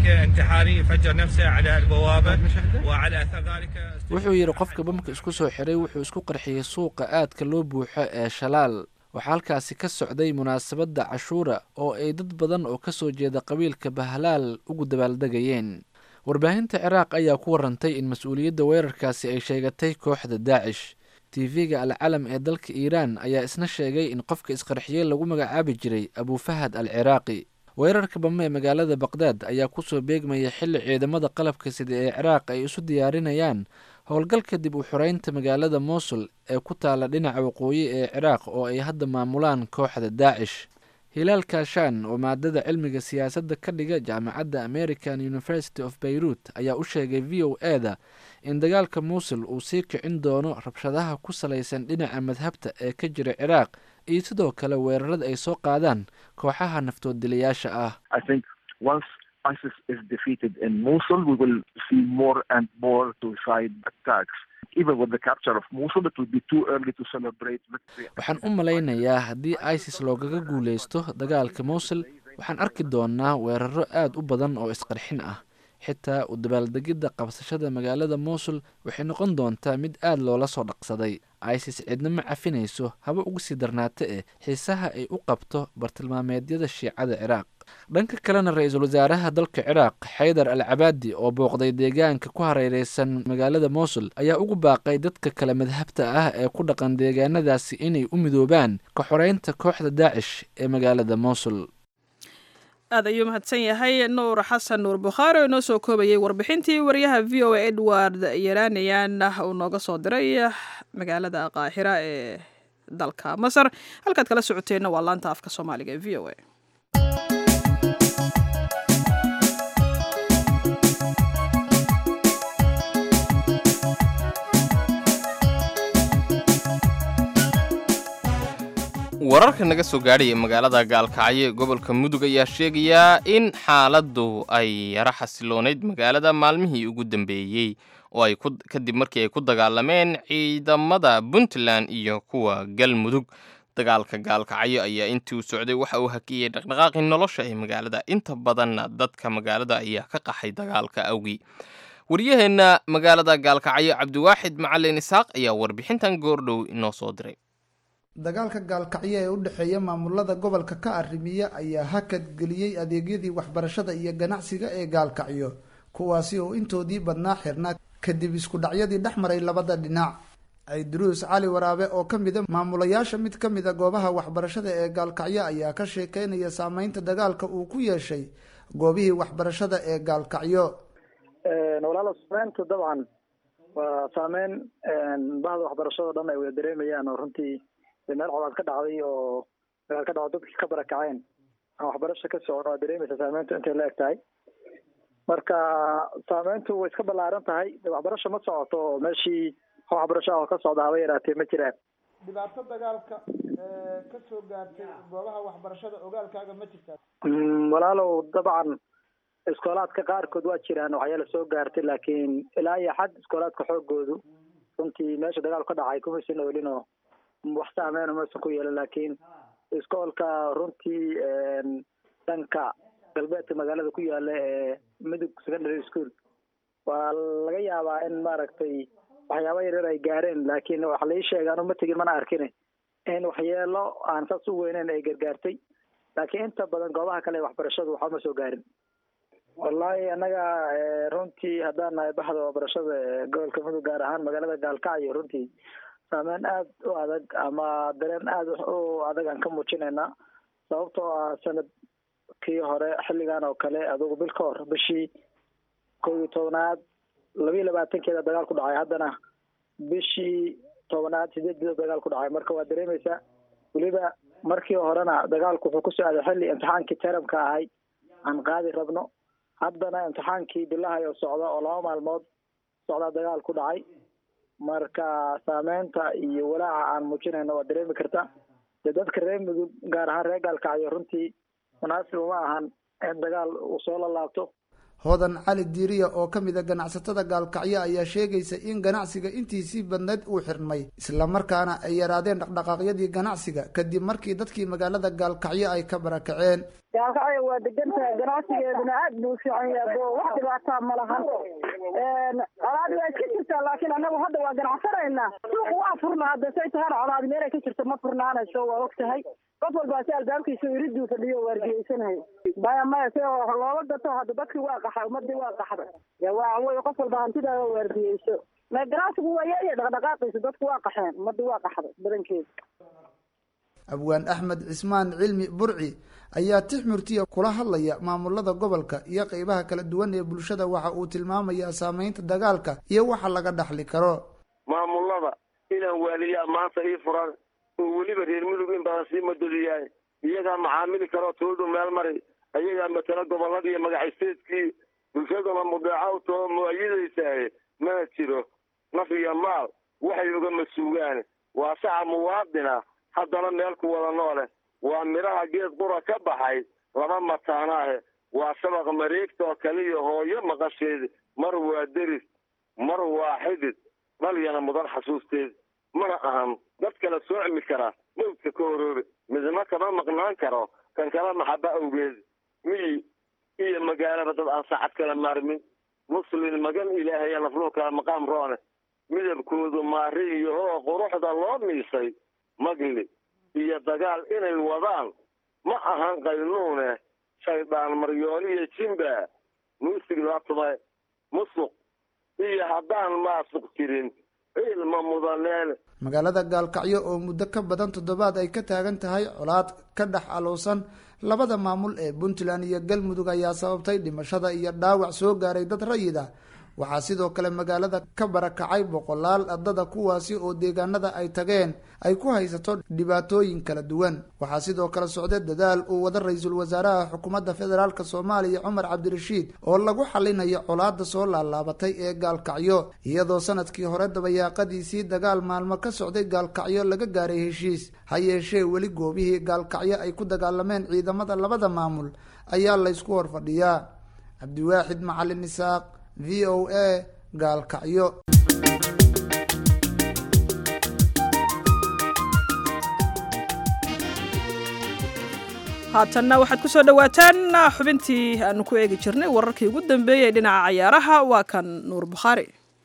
wuxuu yidhi qofka bamka isku soo xiray wuxuu isku qarxiyey suuqa aadka loo buuxo ee shalaal waxaa halkaasi ka socday munaasabadda cashuura oo ay dad badan oo ka soo jeeda qabiilka bahlaal ugu dabaaldegayeen warbaahinta ciraaq ayaa ku warantay in mas-uuliyadda weerarkaasi ay sheegatay kooxda daacish tv-ga alcalam ee dalka iiraan ayaa isna sheegay in qofka isqarxiyey lagu magacaabi jiray abufahad al ciraaqi weerarka bame ee magaalada baqdaad ayaa kusoo beegmaya xilli ciidamada qalabka sida ee ciraaq ay isu diyaarinayaan howlgalka dib u xoreynta magaalada mosul ee ku taala dhinaca waqooyi ee ciraaq oo ay hadda maamulaan kooxda daacish hilaal kashan oo maadada cilmiga siyaasadda ka dhiga jaamacadda american university of beirut ayaa u sheegay v o e da in dagaalka muusul uu sii kicin doono rabshadaha ku salaysan dhinaca madhabta ee ka jira ciraaq iyo sidoo kale weerarada ay soo qaadaan kooxaha naftoodilayaasha ah ISIS is defeated in Mosul, we will see more and more suicide attacks. Even with the capture of Mosul, it will be too early to celebrate victory. waxaan u malaynayaa haddii isis loogaga guulaysto dagaalka mowsul waxaan arki doonaa weeraro aad u badan oo isqarxin ah xitaa u dabaaldegidda qabsashada magaalada mowsul waxay noqon doontaa mid aad loola soo dhaqsaday isis cidna ma cafinayso haba uga sii darnaata eh xiisaha ay u qabto bartilmaameedyada shiicada ciraaq dhanka kalena ra-iisul wasaaraha dalka ciraaq xaydar al cabaadi oo booqday deegaanka ku hareereysan magaalada mowsul ayaa ugu baaqay dadka kale madhabta ah ee ku dhaqan deegaanadaasi inay u midoobaan ka xoreynta kooxda daacish ee magaalada mowsul aad ayuu mahadsan yahay nuur xasan nuur bukhaari oo inoo soo koobayay warbixintii wariyaha v o a edward yaraniyan uu nooga soo diray magaalada qaahira ee dalka masar halkaad kala socoteenna waa laanta afka soomaaliga ee v o a wararka naga soo gaadhaya magaalada gaalkacyo ee gobolka mudug ayaa sheegayaa in xaaladdu ay yaro xasiloonayd magaalada maalmihii ugu dambeeyey oo ay kadib markii ay ku dagaalameen ciidamada puntland iyo kuwa galmudug dagaalka gaalkacyo ayaa intii uu socday waxa uu hakiyey dhaqdhaqaaqii nolosha ee magaalada inta badanna dadka magaalada ayaa ka qaxay dagaalka awgii waryaheenna magaalada gaalkacyo cabdiwaaxid macalin isaaq ayaa warbixintan goordhow inoo soo diray dagaalka gaalkacyo ee u dhexeeya maamulada gobolka ka arrimiya ayaa hakad geliyey adeegyadii waxbarashada iyo ganacsiga ee gaalkacyo kuwaasi oo intoodii badnaa xirnaa kadib isku dhacyadii dhex maray labada dhinac ciidruus cali waraabe oo ka mida maamulayaasha mid ka mida goobaha waxbarashada ee gaalkacyo ayaa ka sheekeynaya saameynta dagaalka uu ku yeeshay goobihii waxbarashada ee gaalkacyo walaalo saameyntu dabcan waa saameyn bahda waxbarashado dhan ay wada dareemayaan oo runtii meel colaad ka dhacday oo dagaal ka dhacdo dadkii ka barakaceen aan waxbarasha ka socon waa dareemaysa saameyntu intay la eg tahay marka saameyntu way iska ballaaran tahay waxbarasha ma socoto oo meeshii waxbarasho ah oo ka socda haba yaraatee ma jiraan dhibaato dagaalka ka soo gaartay goobaha waxbarashada ogaalkaaga ma jirtaa walaalow dabcan iskoolaadka qaarkood waa jiraan waxyaala soo gaartay laakiin ilaa iyo xad iskoolaadka xoogoodu runtii meesha dagaalku ka dhacay kumaysan oolin oo wax saameyn umaysan ku yeelan laakiin iskoolka runtii dhanka galbeedka magaalada ku yaala ee mudug secondary school waa laga yaabaa in maaragtay waxyaaba yaryar ay gaareen laakiin waxa lai sheega anu ma tegin mana arkin in waxyeelo aan saas u weyneyn ay gargaartay laakiin inta badan goobaha kale ee waxbarashadu waxba ma soo gaarin wallahi annaga runtii haddaan nahay baxda waxbarashada ee gobolka mudug gaar ahaan magaalada gaalkacyo runtii saameyn aad u adag ama dareen aad u adag aan ka muujinaynaa sababtoo ah sanad kii hore xilligan oo kale adugu bil ka hor bishii kow iyo tobnaad labiyo labaatankeeda dagaal ku dhacay haddana bishii tobnaad sideeddeeda dagaal ku dhacay marka waa dareemaysaa weliba markii horena dagaalku wuxuu ku socday xilli imtixaankii taramka ahay aan qaadi rabno haddana imtixaankii bilahay oo socda oo laba maalmood socdaa dagaal ku dhacay marka saameynta iyo walaaca aan muujinayno waa dareemi karta dee dadka reer mudug gaar ahaan reer gaalkacyo runtii munaasib uma ahan in dagaal uu soo lalaabto hodan cali diiriya oo ka mid a ganacsatada gaalkacyo ayaa sheegaysa in ganacsiga intiisii badneyd uu xirmay islamarkaana ay yaraadeen dhaqdhaqaaqyadii ganacsiga kadib markii dadkii magaalada gaalkacyo ay ka barakaceen gaalkacyo waa degantahay ganacsigeeduna aad buu u fiican yahay oo wax dhibaataa ma lahan colaadi waa iska jirtaa laakiin annagu hadda waa ganacsanaynaa suuqa waa furnaa hadda say tahana colaadi meelay ka jirto ma furnaanayso waa og tahay qof walbaa si albaabkiisa iriduu fadhiyo waardiyeysanayo maya maya si loola gato hadda dadkii waa qaxa ummadii waa qaxda ya waa wey qof walba hantidaa waardiyeyso ma ganacsigu waa yaaya dhaqdhaqaaqiisa dadku waa qaxeen ummadii waa qaxda badankeeda abwaan axmed cismaan cilmi burci ayaa tix murtiya kula hadlaya maamulada gobolka iyo qeybaha kala duwan ee bulshada waxa uu tilmaamayaa saameynta dagaalka iyo waxa laga dhaxli karo maamulada inaan waaliyaa maanta ii furan oo weliba reer mudug in badan sii madodiyahay iyagaa macaamili karoo tuuldu meel mari ayagaa matala gobolladii iyo magacaysteedkii bulshaduna mudeeca u too muayidaysahay mana jiro naf iyo maal waxay uga masuugaan waa saca muwaadina haddana meel ku wada noole waa midhaha geed qura ka baxay laba mataanaahe waa shabaq mareegta oo kaliya hooyo maqasheed mar waa deris mar waa xidid dhalyana mudan xasuusteed mana ahan dad kala soocmi kara mawdka ka horoobe midna kama maqnaan karo kan kala maxaba awgeed miyi iyo magaalaba dad aan saacad kala maarmin muslin magan ilaahaya nafluhu kala maqaam roone midabkoodu maari iyo oo quruxda loo miisay magli iyo dagaal inay wadaan ma ahan qaynuune shaydaan maryooliyo jimba muusig la tumay musuq iyo haddaan maasuq jirin ilma mudaneen magaalada gaalkacyo oo muddo ka badan toddobaad ay ka taagan tahay colaad ka dhex alowsan labada maamul ee puntland iyo galmudug ayaa sababtay dhimashada iyo dhaawac soo gaaray dad rayid ah waxaa sidoo kale magaalada ka barakacay boqolaal ardada kuwaasi oo deegaanada ay tageen ay ku haysato dhibaatooyin kala duwan waxaa sidoo kale socda dadaal uu wada ra-iisul wasaaraha xukuumadda federaalk soomaaliya cumar cabdirashiid oo lagu xalinayo colaada soo laalaabatay ee gaalkacyo iyadoo sanadkii hore dabayaaqadiisii dagaal maalmo ka socday gaalkacyo laga gaaray heshiis ha yeeshee weli goobihii gaalkacyo ay ku dagaalameen ciidamada labada maamul ayaa laysku horfadhiyaa cabdiwaaxid macalin isaaq v o a gaalkacyo haatanna waxaad ku soo dhowaataan xubintii aanu ku eegi jirnay wararkii ugu dambeeyey dhinaca cayaaraha waa kan nuur bukhaari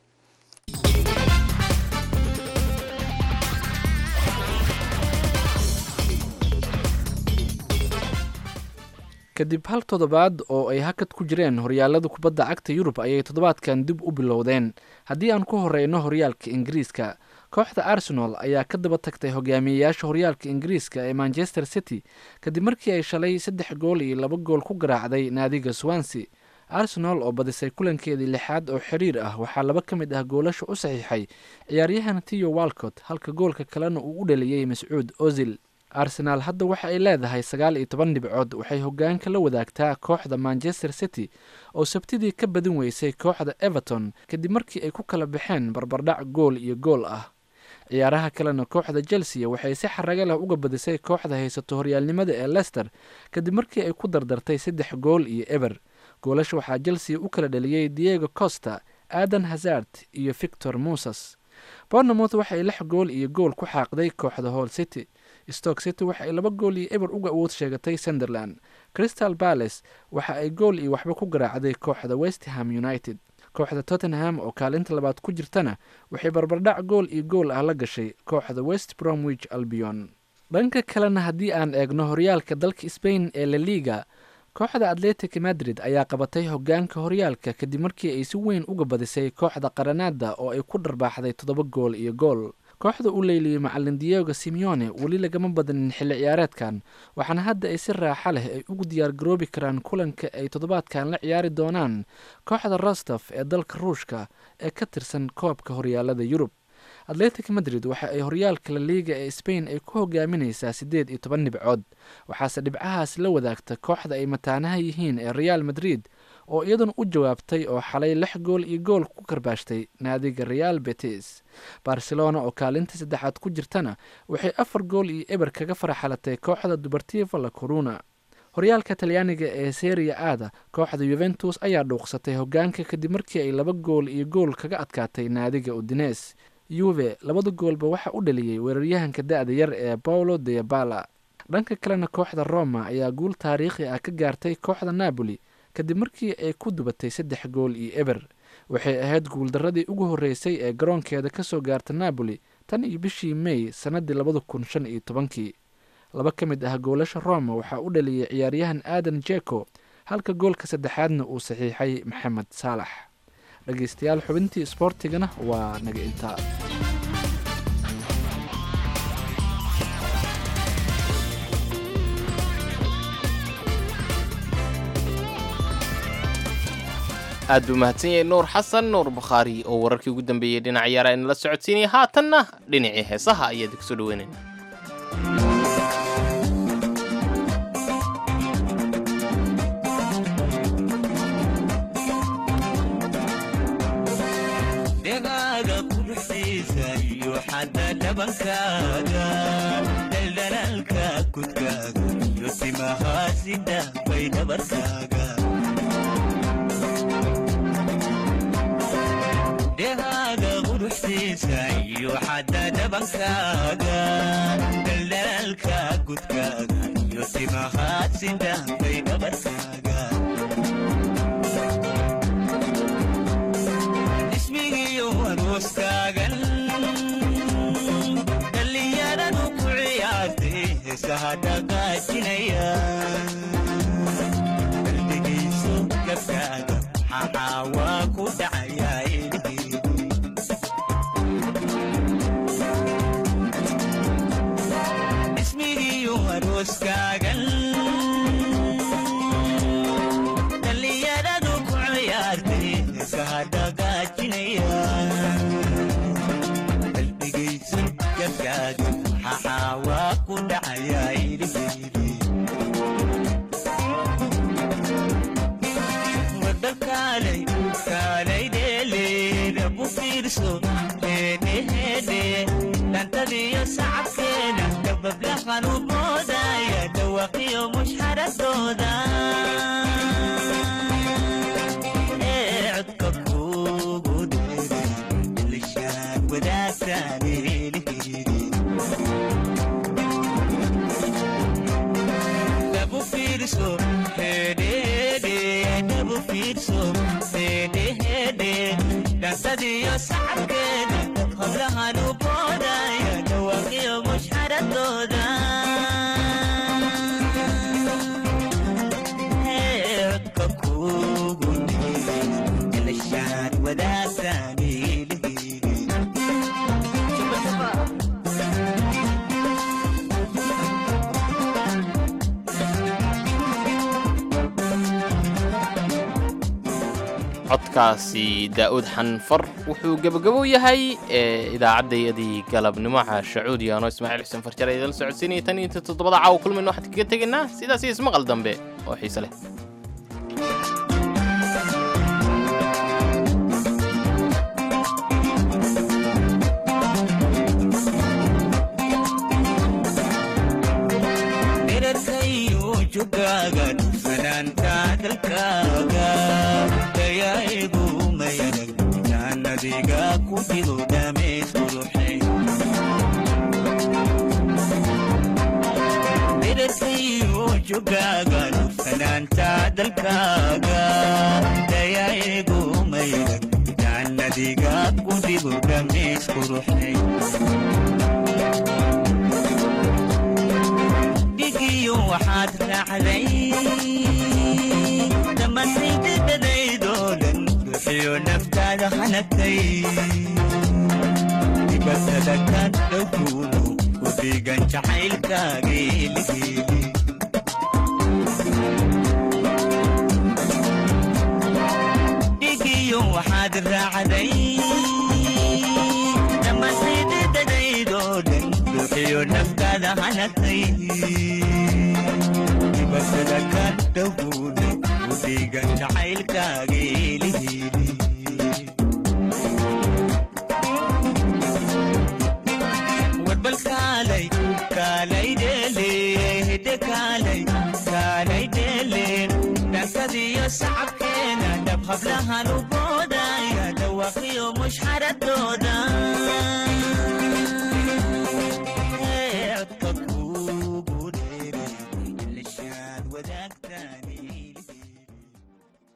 kadib hal toddobaad oo ay hakad ku jireen horyaalada kubadda cagta yurub ayay toddobaadkan dib u bilowdeen haddii aan ku horeyno horyaalka ingiriiska kooxda arsenal ayaa ka daba tagtay hogaamiyeyaasha horyaalka ingiriiska ee manchester city kadib markii ay shalay saddex gool iyo laba gool ku garaacday naadiga swansea arsenal oo badisay kulankeedii lixaad oo xiriir ah waxaa laba ka mid ah goolasha u saxiixay ciyaaryahan tiyo walcott halka goolka kalena uu u dhaliyey mascuud ozil arsenaal hadda waxa ay leedahay sagaal iyo toban dhibcood waxay hogaanka la wadaagtaa kooxda manchester city oo sabtidii ka badin weysay kooxda everton kadib markii ay ku kala baxeen barbardhac gool iyo gool ah ciyaaraha kalena kooxda chelsea waxay si xaraga leh uga badisay kooxda haysato horyaalnimada ee lester kadib markii ay ku dardartay saddex gool iyo eber goolasha waxaa chelsea u kala dhaliyey diego costa adan hazard iyo victor musas bournemouth waxay lix gool iyo gool ku xaaqday kooxda hall city stoke city waxa ay laba gool iyo eber uga awood sheegatay sunderland crystal palace waxa ay gool iyo waxba ku garaacday kooxda westham united kooxda tottenham oo kaalinta labaad ku jirtana waxay barbardhac gool iyo gool ah la gashay kooxda west bromwich albion dhanka kalena haddii aan eegno horyaalka dalka sbain ee la liga kooxda atletic madrid ayaa qabatay hogaanka horyaalka kadib markii ay si weyn uga badisay kooxda qaranaada oo ay ku dharbaaxday toddoba gool iyo gool kooxda u leyliyey macalin diego simeone weli lagama badanin xilli ciyaareedkan waxaana hadda ay si raaxa leh ay ugu diyaargaroobi karaan kulanka ay toddobaadkan la ciyaari doonaan kooxda rostov ee dalka ruushka ee ka tirsan koobka horyaalada yurub atletic madrid waxa ay horyaalka la liiga ee spain ay ku hogaaminaysaa siddeed iyo toban dhibcood waxaase dhibcahaas la wadaagta kooxda ay mataanaha yihiin ee real madrid oo iyaduna u jawaabtay oo xalay lix gool iyo gool ku karbaashtay naadiga real betis barcelona oo kaalinta saddexaad ku jirtana waxay afar gool iyo eber kaga faraxalatay kooxda dubartiva la coruna horyaalka talyaaniga ee seria aada kooxda yuventus ayaa dhuuqsatay hogaanka kadib markii ay laba gool iyo gool kaga adkaatay naadiga udines yuve labada goolba waxa u dhaliyey weeraryahanka da-da yar ee paulo deabala dhanka kalena kooxda roma ayaa guul taariikhi ah ka gaartay kooxda napoli kadib markii ay ku dubatay saddex gool iyo eber waxay ahayd guuldaradii ugu horreysay ee garoonkeeda ka soo gaarta napoli tan iyo bishii may sannadii labada kun shan iyo tobankii laba ka mid ah goolasha roma waxaa u dhaliyey ciyaaryahan aadan jeko halka goolka saddexaadna uu saxiixay maxamed saalax dhegeystayaal xubintii isboortigana waa naga intaa aad buu mahadsan yahay nuur xasan nuur bukhaari oo wararkii ugu dambeeyey dhinac ciyaara inala socodsiinaya haatanna dhinacii heesaha ayaad kusoo dhaweynayna dhegaaga quruxdiisa iyo xadda dhabankaaga dhaldhalaalka kudkaaga iyo timahaasida bay dhabarkaaga dhegaaga quruxdiisa iyo xadda dhabankaaga dhaldhalaalka kudkaaga iyo timahaasida bay dhabarkaaga ismigiyo arooskaagan dhallinyaradu ku ciyaartay heesaha dhaqaajinaya qalbigayso gabkaaga maxaa waa ku dhacayaa ismigiyo arooskaagan dhallinyaradu ku ciyaartay heesaha dhaqaajinaya qalbigayso gabkaaga maxaa waa ku dhacayaa iliheydi wadakaalay kaalay dheeleeda bu fiirso heedheheedhe dhantadiyo sacabkeeda dabablahan u moodaya dhawaqiyo mushxaradooda ee codka kuugu dheeray ilishaan wadaagtaan eeliheydi dhabu fiirso heedheheedhe dhabu fiirso heedheheedhe dhantadiyo sacabkeeda hablahan u boodaya dhawaqiyo mushxaradooda Ee, codka kuugu dheeray ilishaan wadaagtaan eeliheydi codkaasi daa'uud xanfar wuxuu gebagabo yahay ee idaacaddayadii galabnimo caashacuud yaano ismaaciil xuseen farjar ee idala socodsiinaya tan iyo inta toddobada caawa kulmayno waxaan kaga tegaynaa sidaas iyo ismaqal dambe oo xiise leh dherarkayo jogaaga dhufanaanta dalkaaga dayaa'igu mayanag jaannadiga ku dhigo dhameys quruxay dherarkayo jogaaga dhufanaanta dalkaaga dayaa'igu mayanag jaannadiga ku dhigo dhameys quruxay dhigiyo waxaad raacday dhammaantaydadadaydoo dhan ruuxiyo naftaada hanagtay dibatada ka dhowkuuno u dhiigan jacaylkaaga eligeeli dhigiyo waxaad raacday dhammaantaydadadaydoo dhan ruuxiyo naftaada hanagtay dibatada ka dhowkuuno u dhiigan jacaylkaaga eligeeli warbal kaalay kaalay dheele hidde kaalay kaalay dheele dhankadiyo sacabkeena dhab hablahan u boodaya dhawaaqiyo mushxaradooda